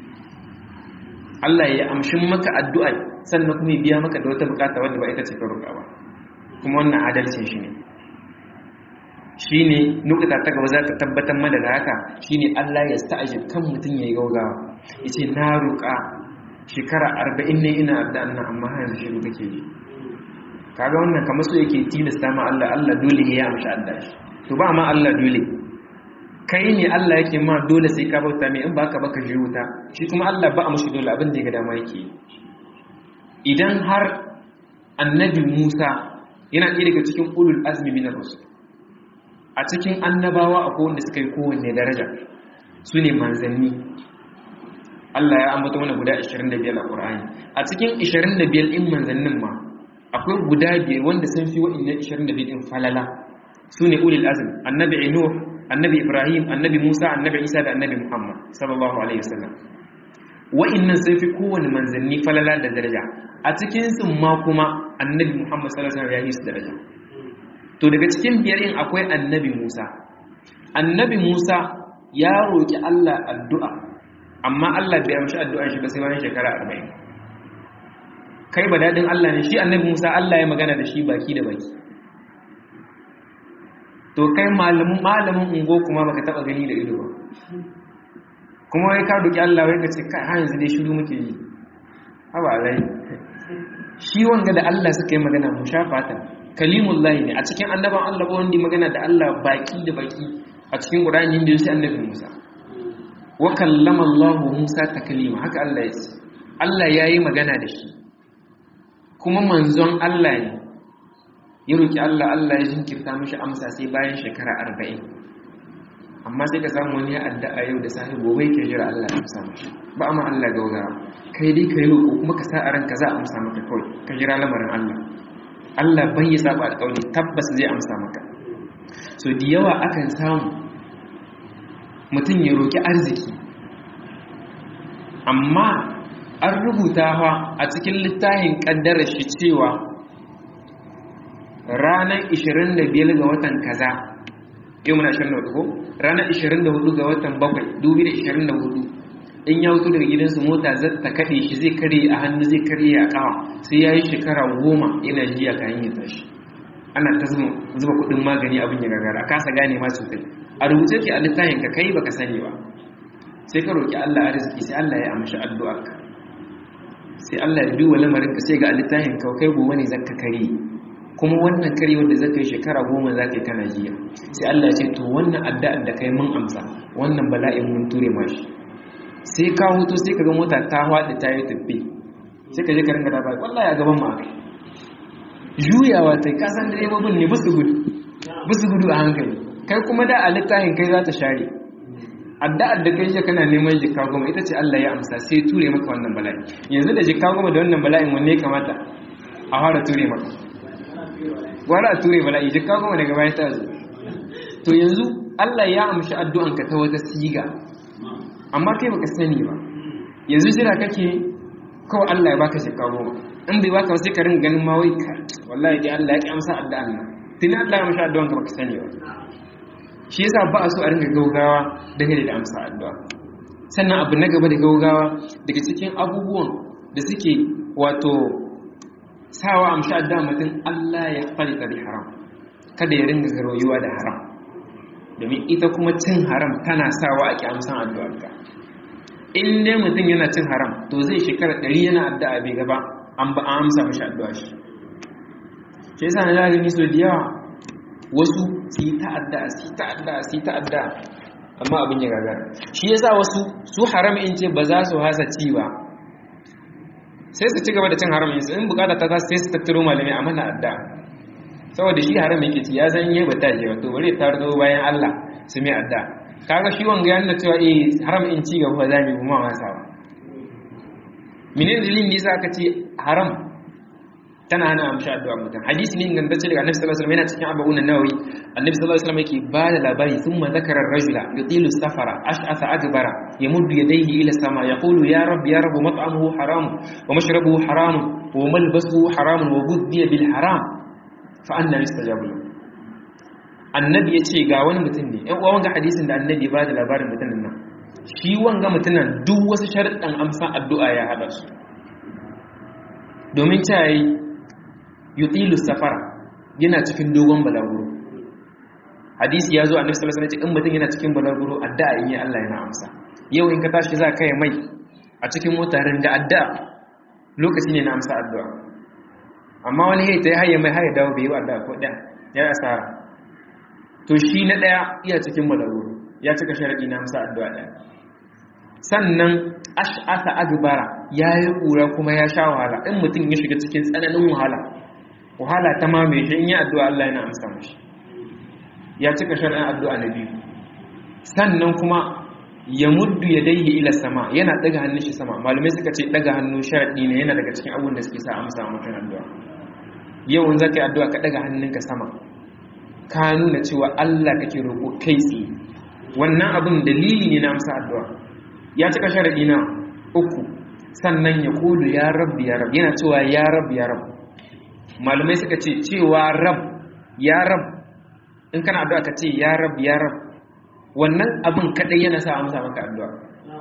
Allah ya amshin maka addu'a sannan kuma ya biya maka da wata bukata wanda ba ita ce ka roƙa ba kuma wannan adalcin shi ne shi ne nukata ta gaba za ta tabbatar mana da haka shi ne Allah ya sta'ajib kan mutum ya yi gaugawa ya ce na roƙa shekara arba'in ne ina da annan amma yanzu shiru kake yi kaga wannan kamar so yake tilasta ma Allah Allah dole ya amshi adda shi to ba ma Allah dole kai ne Allah yake ma dole sai ka bauta mai in baka baka ji wuta shi kuma Allah ba a mashi dole abin da ya ga dama yake idan har annabi Musa yana ɗaya daga cikin ulul azmi minar rusul a cikin annabawa akwai wanda suka yi kowanne daraja su ne manzanni Allah ya ambata mana guda 25 a Qur'ani a cikin 25 in manzannin ma akwai guda biyar wanda sun fi wa'annan 25 din falala su ne ulul azm annabi Nuh annabi Ibrahim annabi Musa annabi Isa da annabi Muhammad sallallahu alaihi wasallam wa'annan sun fi kowanne manzanni falala da daraja a cikin su ma kuma annabi Muhammad sallallahu alaihi wasallam ya yi su daraja to daga cikin biyar in akwai annabi Musa annabi Musa ya roki Allah addu'a amma Allah bai amshi addu'ar shi ba sai bayan shekara 40 kai ba dadin Allah ne shi annabi Musa Allah ya magana da shi baki da baki to kai malamin malamin ungo kuma baka taba gani da ido ba kuma wai ka roki Allah wai ka ce kai har yanzu dai shiru muke yi haba alai shi wanga da Allah suka yi magana mu shafata kalimullahi ne a cikin annaban Allah ba wanda magana da Allah baki da baki a cikin Qur'ani inda yake annabi Musa wa kallama Allah Musa taklima haka Allah ya ce Allah yayi magana da shi kuma manzon Allah ne ya roki Allah Allah ya jinkirta mishi amsa sai bayan shekara 40 amma sai ka samu wani ya addu'a yau da sahi gobe ke jira Allah ya amsa mishi ba amma Allah gaugara kai dai kai roƙo kuma ka sa a ranka za a amsa maka kawai ka jira lamarin Allah Allah bai ya saba alƙawari tabbas zai amsa maka so da yawa akan samu mutum ya roƙi arziki amma an rubuta fa a cikin littafin ƙaddarar shi cewa ranar 25 ga watan kaza yau muna 24 ko ranar 24 ga watan 7 2024 in ya wuto daga gidansu mota zata kaɗe shi zai kare a hannu zai kare a ƙawa sai ya yi shekara goma yana jiya kayan ya tashi ana ta zuba kuɗin magani abin ya gagara kasa gane ma sosai a rubuce ke a littafin ka kai baka sani ba sai ka roƙi Allah arziki sai Allah ya amshi addu'arka sai Allah ya duba lamarin ka sai ga a littafin ka kai gobe ne zaka kare kuma wannan kare wanda zaka yi shekara goma zaka yi kana jiya sai Allah ya ce to wannan addu'ar da kai mun amsa wannan bala'in mun ture mashi sai ka hutu sai ka ga mota ta haɗe ta yi tafi sai ka je ka ringa dafa wallahi a gaban ma juyawa ta kasan direbobin ne busu gudu busu gudu a hankali kai kuma da a littafin kai za ta share addu'ar da kai shi kana neman jikka goma ita ce Allah ya amsa sai ture maka wannan bala'i yanzu da jikka goma da wannan bala'in wanne kamata a fara ture maka wala a ture bala'i jikka goma daga baya ta zo to yanzu Allah ya amshi addu'anka ta wata siga amma kai baka sani ba yanzu jira kake kawai Allah ya baka shekka goma in bai baka sai ka ringa ganin ma wai ka wallahi dai Allah ya ki amsa addu'an nan tuni Allah ya amsa addu'an ka baka sani ba shi yasa ba a so a ringa gaugawa dangane da amsa addu'a sannan abu na gaba da gaugawa daga cikin abubuwan da suke wato sawa amsa addu'a mutum Allah ya falita da haram kada ya ringa garoyuwa da haram domin ita kuma cin haram tana sawa a kyamsan addu'arka in dai mutum yana cin haram to zai shekara ɗari yana addu'a bai gaba an ba amsa mashi addu'a shi shi yasa na gani so da yawa wasu su yi ta'adda su yi ta'adda su yi ta'adda amma abin ya gagara shi yasa wasu su haram in ce ba za su hasa ci ba sai su ci gaba da cin haram in bukata ta sai su tattaro malamai a mana addu'a saboda shi haram yake ci ya san yi ba ta je wato bari ta zo bayan Allah su mai adda kaga shi wanga yana cewa eh haram in ci gaba za mu kuma wasa ba menene dalilin da yasa aka ce haram tana hana amsha addu'a mutum hadisi ne ingantacce daga annabi sallallahu alaihi wasallam yana cikin abubuwan nawawi annabi sallallahu alaihi wasallam yake ba da labari thumma zakara ar-rajula yutilu safara ash'atha akbara yamuddu yadayhi ila sama yaqulu ya rabb ya rabb mat'amuhu haram wa mashrabuhu haram wa malbasuhu haram wa ghudhiya bil haram fa'anna yustajabu annabi ya ce ga wani mutum ne ‘yan uwa wanga hadisin da annabi ba da labarin mutumin nan shi wanga mutumin duk wasu sharaɗin amsa addu'a ya haɗa su domin ta yi yutilu safara yana cikin dogon balaguro hadisi ya zo a nufisar sanar in mutum yana cikin balaguro addu'a in yi Allah yana amsa yau in ka tashi za ka yi mai a cikin motarin da addu'a lokaci ne na amsa addu'a amma wani ya ta yi haye mai haye dawo bai yi wadda ko ɗaya ya yi asara to shi na ɗaya iya cikin malaguru ya cika sharaɗi na amsa addu'a ɗaya sannan ash'asa agbara ya yi ƙura kuma ya sha wahala in mutum ya shiga cikin tsananin wahala wahala ta mamaye shi in yi addu'a Allah yana amsa mashi ya cika sharaɗin addu'a na biyu sannan kuma ya muddu ya daihi ila sama yana daga hannun shi sama malumai suka ce daga hannu sharaɗi ne yana daga cikin abun da suke sa amsa mutum addu'a yawan za ka yi addu'a ka daga hannunka sama ka nuna cewa Allah kake roƙo kai tsaye wannan abin dalili ne na amsa addu'a ya cika sharaɗi na uku sannan ya kulu ya rabbi ya rabbi yana cewa ya rabbi ya rabbi malumai suka ce cewa rab ya rab in kana addu'a ka ce ya rabbi ya rabbi wannan abin kadai yana sa amsa maka addu'a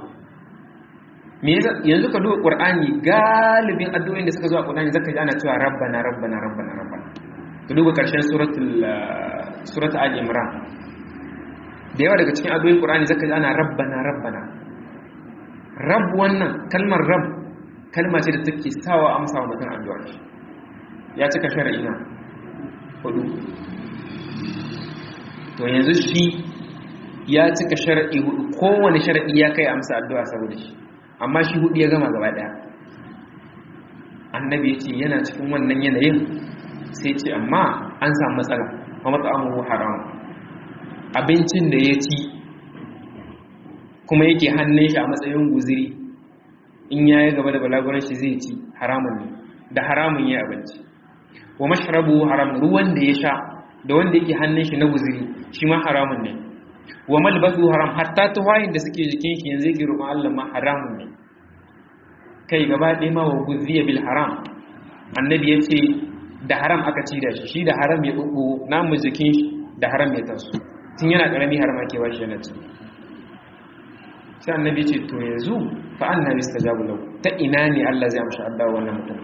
me yanzu ka duba qur'ani galibin addu'o'in da suka zo a qur'ani zaka ji ana cewa rabbana rabbana rabbana rabbana ka duba karshen suratul suratul ali imran da yawa daga cikin addu'o'in qur'ani zaka ji ana rabbana rabbana rabb wannan kalmar rabb kalma ce da take sawa amsa wa mutum addu'a ya cika shar'i na hudu to yanzu shi ya cika sharaɗi hudu kowane sharaɗi ya kai amsa addu'a saboda shi amma shi hudu ya gama gaba ɗaya annabi ya ce yana cikin wannan yanayin sai ce amma an samu matsala a matsamuhu haram abincin da ya ci kuma yake hannun shi a matsayin guziri in ya yi gaba da balaguran shi zai ci haramun ne da haramun ya abinci wa mashrabu haram ruwan da ya sha da wanda yake hannun shi na guziri shi ma haramun ne wa malbasu haram hatta tuwayin da suke jikin shi yanzu yake roƙon Allah ma haramun ne kai gaba ɗaya ma wa guziya bil haram annabi ya ce da haram aka ci da shi shi da haram ya ɓuɓɓu namu jikin shi da haram ya tasu tun yana ƙarami haram ake ba shi yana ci sai annabi ce to yanzu fa anna yustajabu lahu ta ina ne Allah zai amsa addu'a wannan mutum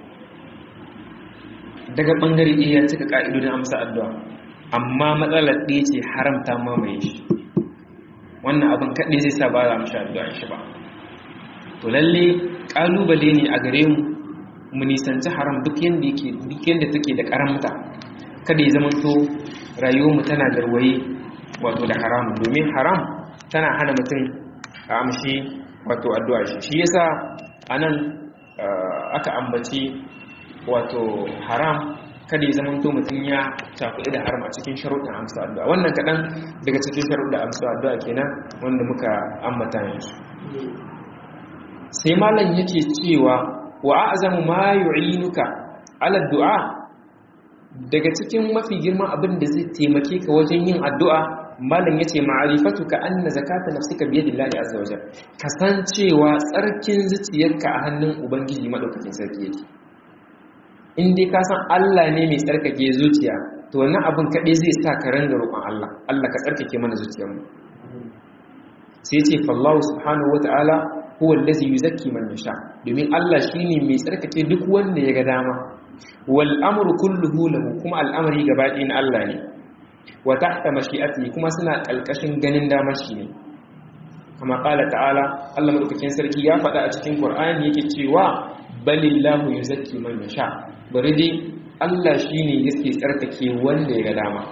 daga bangare ɗaya ya cika ka'idodin amsa addu'a amma matsalar ɗaya ce haramta mamaye shi wannan abin kaɗai zai sa ba za mu sha addu'a shi ba to lalle ƙalubale ne a gare mu mu nisanci haram duk yadda yake duk yadda take da karamta kada ya zamanto rayuwarmu tana garwaye wato da haram domin haram tana hana mutum a amshi wato addu'a shi shi yasa anan aka ambaci wato haram kada ya zamanto mutum ya tafi da haram a cikin sharuɗin amsa addu'a wannan kaɗan daga cikin sharuɗin amsa addu'a kenan wanda muka ambata yanzu sai malam yake cewa wa a'zamu ma yu'inuka ala du'a daga cikin mafi girman abin da zai taimake ka wajen yin addu'a malam yace ma'rifatuka anna zakata nafsika bi yadillahi azza wajal kasancewa tsarkin zuciyarka a hannun ubangiji madaukakin sarki yake in dai ka san Allah ne mai tsarkake zuciya to wannan abin kaɗai zai sa ka ranga roƙon Allah Allah ka tsarkake mana zuciyarmu sai ce fallahu subhanahu wata'ala huwa allazi yuzakki man yasha domin Allah shine mai tsarkake duk wanda ya ga dama wal amru kulluhu lahu kuma al'amari gaba ɗaya na Allah ne wa tahta mashi'atihi kuma suna kalkashin ganin damar shi ne kama qala ta'ala Allah madaukakin sarki ya faɗa a cikin Qur'ani yake cewa balillahu yuzakki man yasha bari dai Allah shine yake tsarkake wanda ya ga dama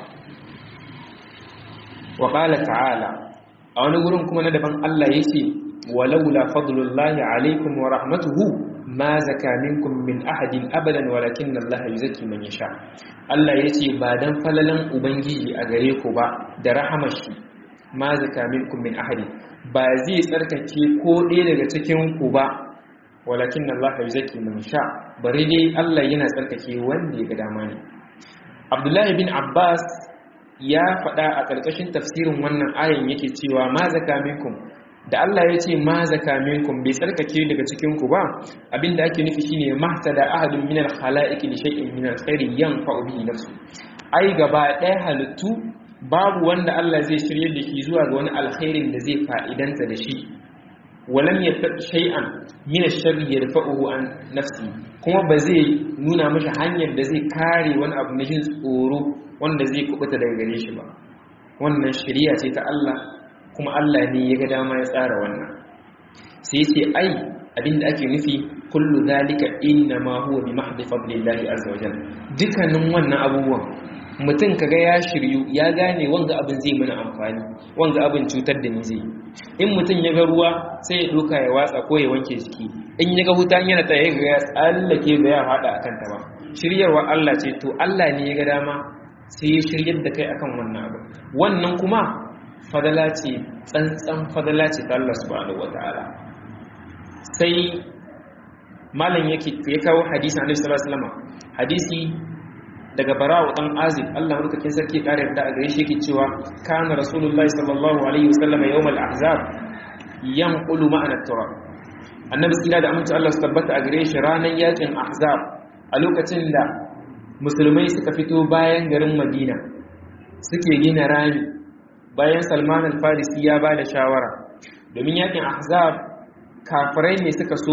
wa qala ta'ala a wani gurin kuma na daban Allah yake walaula fadlullahi alaikum wa rahmatuhu ma zaka minkum min ahadin abadan walakin Allah yuzakki man yasha Allah yace ba dan falalan ubangiji a gare ku ba da rahamar shi ma zaka minkum min ahadin ba zai tsarkake ko ɗaya daga cikin ku ba walakin Allah yuzakki man yasha bari dai Allah yana tsarkake wanda ya ga dama ne Abdullahi bin Abbas ya faɗa a ƙarƙashin tafsirin wannan ayin yake cewa ma zaka minkum da Allah ya ce ma zaka minkum bai tsarkake daga cikin ku ba abinda ake nufi shine mahtada ahadun minal khalaiqi li shay'in minal khairi yanfa'u bihi nafsu ai gaba ɗaya halittu babu wanda Allah zai shirye da shi zuwa ga wani alkhairin da zai fa'idanta da shi walam yattaqi shay'an min ash-sharri yarfa'uhu an nafsi kuma ba zai nuna mashi hanyar da zai kare wani abu na jin tsoro wanda zai kubuta daga gare shi ba wannan shari'a ce ta Allah kuma Allah ne ya ga dama ya tsara wannan sai sai ai abinda ake nufi kullu zalika inna ma huwa bi mahdi fadlillahi azza wajal dukkanin wannan abubuwan mutum kaga ya shiryu ya gane wanga abin zai mana amfani wanga abin cutar da ni zai in mutum ya ga ruwa sai ya doka ya watsa ko ya wanke jiki in ya ga hutan yana tsaye ga ya tsallake ba ya fada akan ta ba shiryarwa Allah ce to Allah ne ya ga dama sai ya shiryar da kai akan wannan abu wannan kuma fadala ce tsantsan fadala ce ta Allah subhanahu wataala sai malam yake ya kawo hadisi annabi sallallahu alaihi wasallam hadisi daga bara'u dan azib Allah madaukakin sarki ya kare da a gare shi yake cewa kana rasulullahi sallallahu alaihi wasallam yawmal ahzab yanqulu ma'ana turab annabi sallallahu da amince Allah su tabbata a gare shi ranar yakin ahzab a lokacin da musulmai suka fito bayan garin madina suke gina rami bayan salman al-farisi ya ba da shawara domin yakin ahzab kafirai ne suka so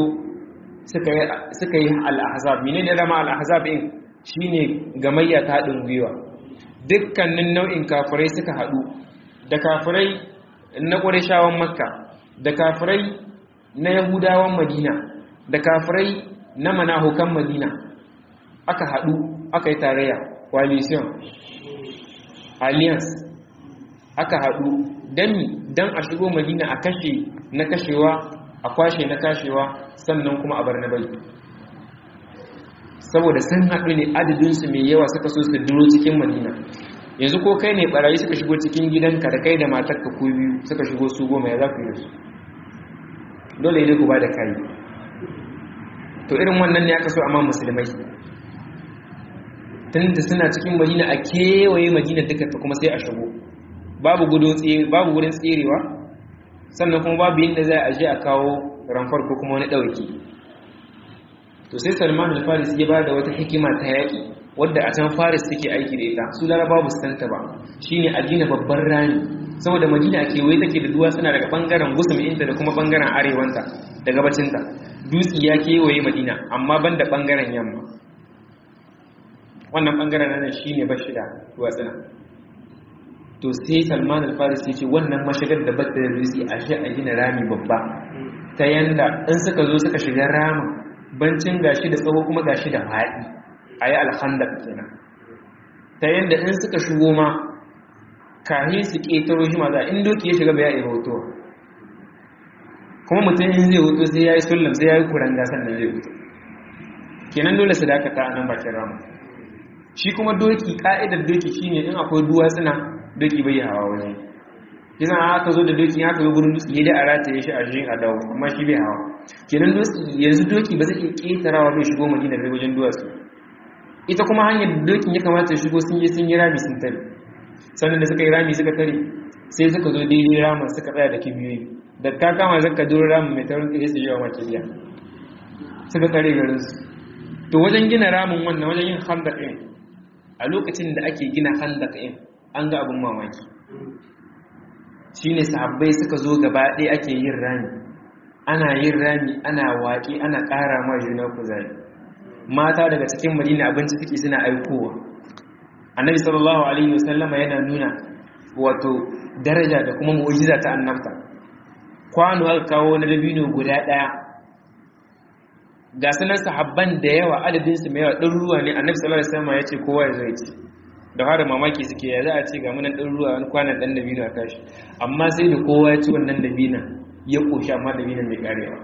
suka yi al-ahzab menene zama al-ahzab din shine gamayya ta haɗin gwiwa dukkanin nau'in kafirai suka haɗu da kafirai na ƙureshawan makka da kafirai na yahudawan madina da kafirai na manahukan madina aka haɗu aka yi tarayya coalition alliance aka haɗu dami don a shigo madina a kashe na kashewa a kwashe na kashewa sannan kuma a bar na bai saboda sun haɗu ne adadinsu mai yawa suka so su duro cikin madina yanzu ko kai ne barayi suka shigo cikin gidanka da kai da matarka ko biyu suka shigo su goma ya za ku yi su dole ne ku ba da kayi to irin wannan ne aka so amma musulmai tunda suna cikin madina a kewaye madina duka ta kuma sai a shigo babu babu wurin tserewa sannan kuma babu yadda za a je a kawo ramfar ko kuma wani ɗauki to sai salman al-faris ya ba da wata hikima ta yaƙi wadda a can faris suke aiki da ita su laraba ba su santa ba shine a gina babban rami saboda madina kewaye take da duwatsuna daga bangaren gusum inta da kuma bangaren arewanta da gabacinta dutse ya kewaye madina amma ban da bangaren yamma wannan bangaren nan shine bashida duwatsuna to sai salman al-faris ya ce wannan mashigar da bata da dutse a shi a gina rami babba ta yanda in suka zo suka shiga ramin bancin gashi da tsawo kuma gashi da faɗi a yi alhandar kenan ta yadda in suka shigo ma kahin su ƙetaro shi maza in doki ya shiga bai ya iya hoto kuma mutum in zai hoto sai ya yi sullam sai ya yi kuranga sannan zai hoto kenan dole su dakata a nan bakin ramu shi kuma doki ka'idar doki shine in akwai duwatsuna doki bai hawa waje kisan aka zo da doki aka zo gurin dutse da a rataye shi a shi a dawo amma shi bai hawa kenan yanzu doki ba zai iya ƙetarawa bai shigo madina bai wajen duwatsu ita kuma hanyar dokin ya kamata ya shigo sun yi sun yi rami sun tare sannan da suka yi rami suka tare sai suka zo daidai ramin suka tsaya da kibiyoyi da ka kama zaka duro ramin mai taurin kai su yawa makiliya suka tare garin su to wajen gina ramin wannan wajen yin handak ɗin a lokacin da ake gina handak ɗin an ga abin mamaki shine sahabbai suka zo gaba ɗaya ake yin rami ana yin rami ana waƙi ana ƙara ma juna kuzari mata daga cikin madina abinci suke suna aikowa annabi sallallahu alaihi wasallama yana nuna wato daraja da kuma mu'jiza ta annabta kwano aka kawo na dabino guda daya ga sunan sahabban da yawa adadin su mai yawa ɗin ruwa ne annabi sallallahu alaihi wasallama yace kowa ya zo ya ci da har mamaki suke ya za a ce ga munan ɗin ruwa wani kwanan ɗan dabino a tashi amma sai da kowa ya ci wannan dabinan ya koshi amma dabinan mai karewa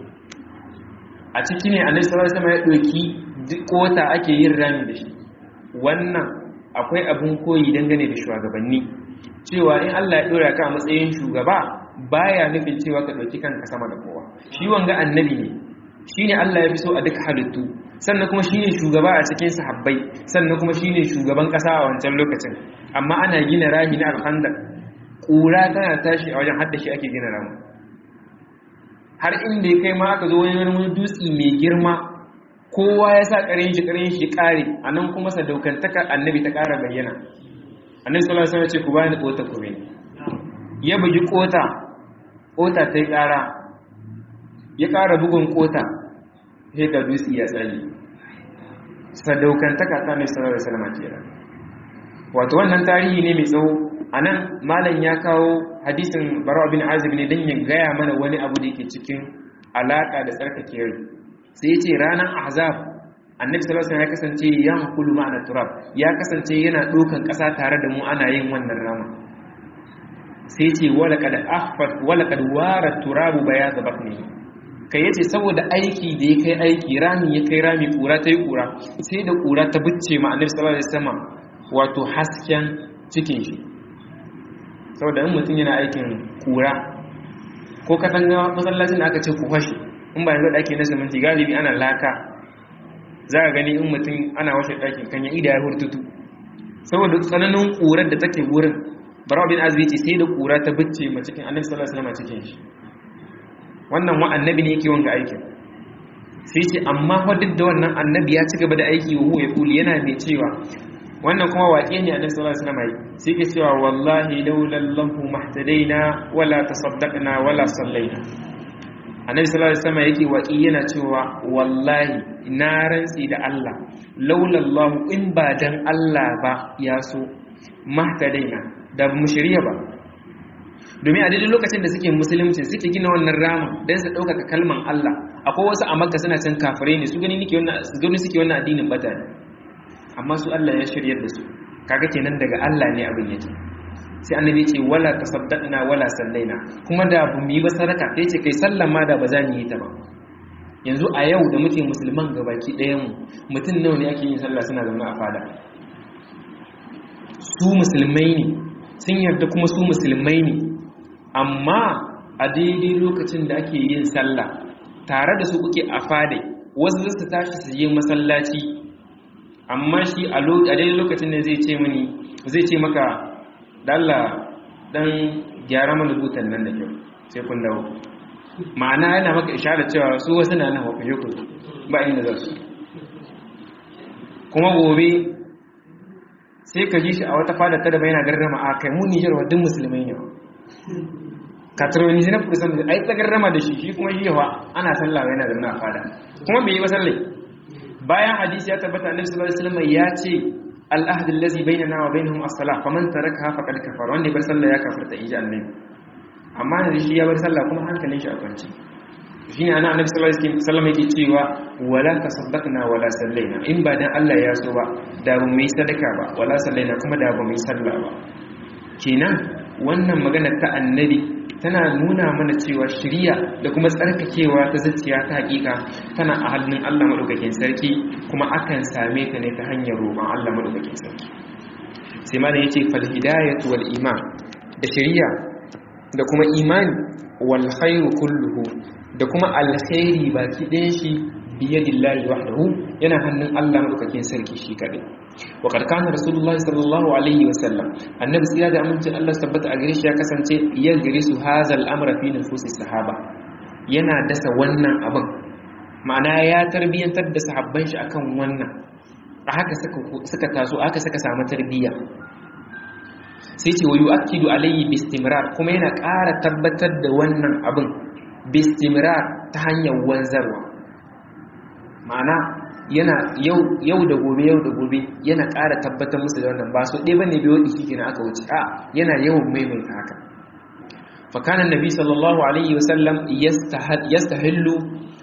a ciki ne annabi sallallahu alaihi wasallam ya doki kota ake yin rami da shi wannan akwai abun koyi dangane da shugabanni cewa in Allah ya dora ka a matsayin shugaba baya nufin cewa ka dauki kanka sama da kowa shi wanga annabi ne shine Allah ya fi so a duk halittu sannan kuma shine shugaba a cikin sahabbai sannan kuma shine shugaban kasa a wancan lokacin amma ana gina rami na alhandar kura tana tashi a wajen haddashi ake gina rami har inda ya kai ma aka zo wani wani dutse mai girma kowa ya sa ƙarin shi ƙarin shi ƙare a nan kuma sadaukantaka annabi ta ƙara bayyana annabi sallallahu alaihi wasallam ya ce ku bani ƙota ku bane ya bugi ƙota ƙota ta yi ƙara ya ƙara bugun ƙota sai ga dutse ya tsaye sadaukantaka ta annabi sallallahu alaihi wasallam kenan wato wannan tarihi ne mai tsawo a nan malam ya kawo hadisin barawa bin azib ne don ya gaya mana wani abu da yake cikin alaƙa da tsarkake rai sai ce ranar ahzab annabi sallallahu alaihi ya kasance yan kulu ma'ana turab ya kasance yana ɗaukan ƙasa tare da mu ana yin wannan rama sai ce wala kad ahfat wala kad wara turabu bayaz batni kai yace saboda aiki da ya kai aiki rami ya kai rami kura ta yi kura sai da kura ta bicce ma annabi sallallahu alaihi wasallam wato hasken cikin shi saboda in mutum yana aikin kura ko katanga masallacin da aka ce ku fashe in ba yanzu da ake na siminti galibi ana laka za a gani in mutum ana washe ɗakin kan ya ida ya hurtutu saboda tsananin ƙurar da take wurin barawa bin azumi ce sai da ƙura ta bicce ma cikin annabi sallallahu alaihi wasallam cikin shi wannan wa annabi ne yake wanga aikin sai ce amma fa duk da wannan annabi ya ci gaba da aiki wa ya kuli yana mai cewa wannan kuma waƙe ne annabi sallallahu alaihi wasallam sai ke cewa wallahi laulallahu mahtadaina wala tasaddaqna wala sallaina annabi sallallahu alaihi wasallam yake waƙi yana cewa wallahi na rantsi da Allah laulallahu in ba dan Allah ba ya so mahtadaina da mu shirya ba domin a daidai lokacin da suke musulunci suke gina wannan rama don su ɗaukaka kalman Allah akwai wasu a makka suna can kafirai ne su gani nike wannan su gani suke wannan addinin bata ne amma su Allah ya shiryar da su kaga kenan daga Allah ne abin yake sai annabi ce wala tasaddaqna wala sallaina kuma da bu mu yi ba sadaka sai ce kai sallan ma da ba za mu yi ta ba yanzu a yau da muke musulman gabaki ɗayan mu mutum nawa ne ake yin sallah suna zaune a fada su musulmai ne sun yarda kuma su musulmai ne amma a daidai lokacin da ake yin sallah tare da su kuke a fada wasu su tashi su je masallaci amma shi a daidai lokacin da zai ce mani zai ce maka dalla dan gyara mana butan nan da kyau sai kun dawo ma'ana yana maka isharar cewa su wasu na nan wakwaje ku ba inda za su kuma gobe sai ka ji shi a wata fada ta da bai na garrama a kai mu nijar wa duk musulmai ne katarwani na furisan da ai ta garrama da shi shi kuma shi yawa ana sallah yana da a fada kuma bai yi ba sallai bayan hadisi ya tabbata annabi sallallahu alaihi wasallam ya ce al-ahd allazi bainana wa bainahum as-salah faman tarakaha faqad kafara wanda bar sallah ya kafirta inji annabi amma ne shi ya bar sallah kuma hankalin shi a kwance shine ana annabi sallallahu alaihi wasallam yake cewa wala tasaddaqna wala sallaina in ba dan Allah ya so ba da ba mu yi sadaka ba wala sallaina kuma da ba mu yi sallah ba kenan wannan magana ta annabi tana nuna mana cewa shirya da kuma tsarkakewa ta zuciya ta hakika tana a hannun Allah madaukakin sarki kuma akan same ta ne ta hanyar roƙon Allah madaukakin sarki sai ma da yace fal hidayatu wal iman da shirya da kuma imani wal khairu kulluhu da kuma alkhairi baki ɗayan shi biyadillahi wahdahu yana hannun Allah madaukakin sarki shi kadai wa qad kana rasulullah sallallahu alaihi wa sallam annabi sai da amincin Allah tabbata a gare shi ya kasance ya gare su hazal amra fi nufusi sahaba yana dasa wannan abin ma'ana ya tarbiyantar da sahabban shi akan wannan a haka suka taso aka suka samu tarbiyya sai ce wa yu'akkidu alayhi bistimrar kuma yana ƙara tabbatar da wannan abin bistimrar ta hanyar wanzarwa ma'ana yana yau da gobe yau da gobe yana ƙara tabbatar musu da wannan ba su ɗaya bane biyo ɗiki kenan aka wuce a yana yawan maimaita haka fakanan nabi sallallahu alaihi wasallam yastahillu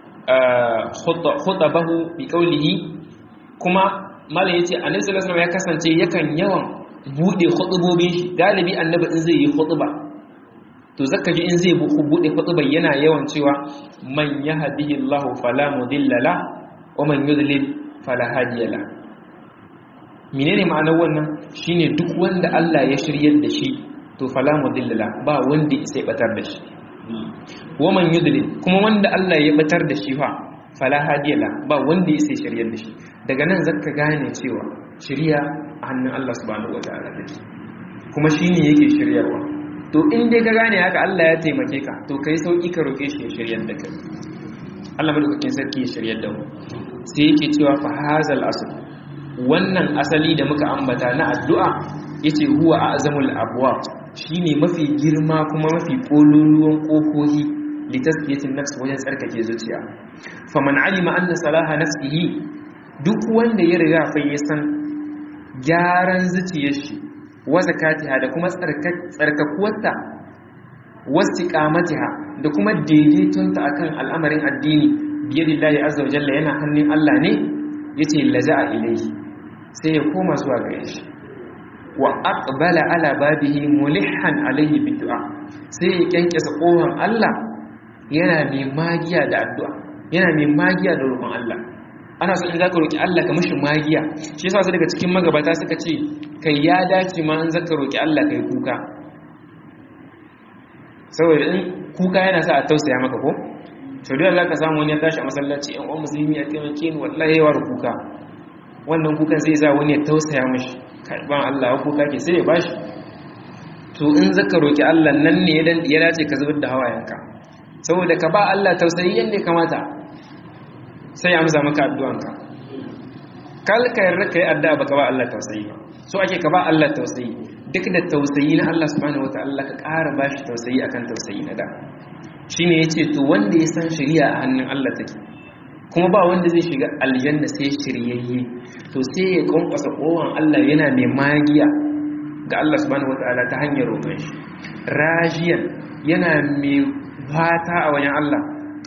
khutabahu bi qawlihi kuma mala yace annabi sallallahu alaihi ya kasance yakan yawan bude khutubobin shi galibi annabi in zai yi khutuba to zaka ji in zai bude khutuba yana yawan cewa man yahdihillahu fala mudilla la wa man yudlil fala hadiya la menene ma'anar wannan shine duk wanda Allah ya shiryar da shi to fala mudilla la ba wanda sai batar da shi wa man yudlil kuma wanda Allah ya batar da shi fa fala hadiya la ba wanda ya sai shiryar da shi daga nan zaka gane cewa shiriya a hannun Allah subhanahu wataala take kuma shine yake shiryarwa to in dai ka gane haka Allah ya taimake ka to kai sauki ka roke shi ya shiryar da kai Allah madaukakin sarki ya shiryar da mu sai yake cewa fa hazal asl wannan asali da muka ambata na addu'a yace huwa azamul abwab shine mafi girma kuma mafi kololuwan kofohi li tazkiyatin nafs wajen tsarkake zuciya faman alima anna salaha nafsihi duk wanda ya riga fa ya san gyaran zuciyar shi wa zakatiha da kuma tsarkakuwarta wastiqamatiha da kuma daidaitonta akan al'amarin addini biyadillahi azza wa jalla yana hannun Allah ne yace laja'a ilayhi sai ya koma zuwa gare shi wa aqbala ala babihi mulihan alayhi bid'a sai ya kyankyasa kohon Allah yana mai magiya da addu'a yana mai magiya da roƙon Allah ana so in zaka roki Allah ka mishi magiya shi yasa su daga cikin magabata suka ce kai ya dace ma in zaka roki Allah kai kuka saboda in kuka yana sa a tausaya maka ko to da za ka samu wani ya tashi a masallaci yan uwan musulmi ya taimake ni wallahi yawa kuka wannan kukan zai sa wani ya tausaya mashi karban Allah ya kuka ke sai ya bashi to in zaka roki Allah nan ne ya dace ka zubar da hawayenka saboda ka ba Allah tausayi yanda ya kamata sai ya amsa maka addu'anka kal ka yarda kai addu'a baka ba Allah tausayi ba so ake ka ba Allah tausayi duk da tausayi na Allah subhanahu wataala ka ƙara bashi tausayi akan tausayi na da shine yace to wanda ya san shari'a a hannun Allah take kuma ba wanda zai shiga aljanna sai shiryayye to sai ya kwankwasa kowan Allah yana mai magiya ga Allah subhanahu wataala ta hanyar roƙon shi rajiyan yana mai fata a wajen Allah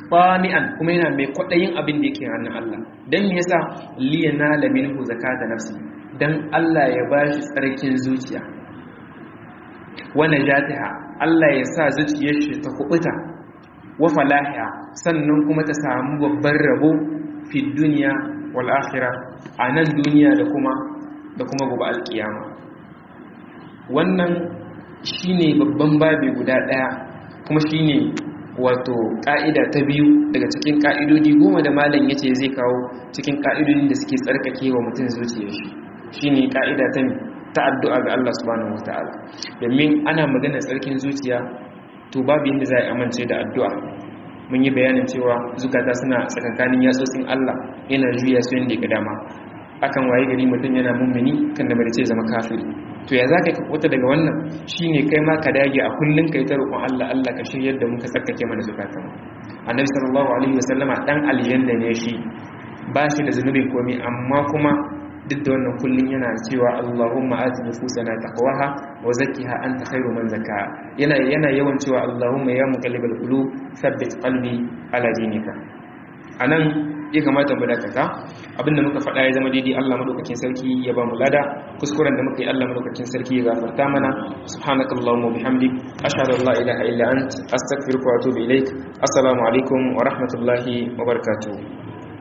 fami'an kuma yana mai kwaɗayin abin da yake hannun Allah don me yasa liyana laminhu zakata nafsi don Allah ya bashi tsarkin zuciya wa najatiha Allah ya sa zuciyar shi ta kubuta wa falahiha sannan kuma ta samu babban rabo fi duniya wal akhirah a nan duniya da kuma da kuma gobe alkiyama wannan shine babban babi guda daya kuma shine wato ka'ida ta biyu daga cikin ka'idodi goma da malam yace zai kawo cikin ka'idodin da suke tsarkake wa mutum zuciyar shi shine ka'ida ta ta addu'a ga Allah subhanahu wataala domin ana magana tsarkin zuciya to babu yadda za a amince da addu'a mun yi bayanin cewa zukata suna tsakankanin yatsotsin Allah yana juya su yadda ya dama akan waye gari mutum yana mummuni kan da bari ce zama kafiri to ya zaka ka wata daga wannan shine kai ma ka dage a kullun kai ta roƙon Allah Allah ka shiryar da mu ka tsarkake mana zukatan annabi sallallahu alaihi wasallama dan aljanna ne shi ba shi da zunubin komai amma kuma duk da wannan kullun yana cewa Allahumma ati nufusana taqwaha wa zakkiha anta khairu man zakkaha yana yana yawan cewa Allahumma ya muqallibal qulub thabbit qalbi ala dinika anan ya kamata mu dakata abinda muka faɗa ya zama daidai Allah madaukakin sarki ya ba mu lada kuskuren da muka yi Allah madaukakin sarki ya gafarta mana subhanakallahumma bihamdik ashhadu an la ilaha illa ant astaghfiruka wa atubu ilaik assalamu alaikum wa rahmatullahi wa barakatuh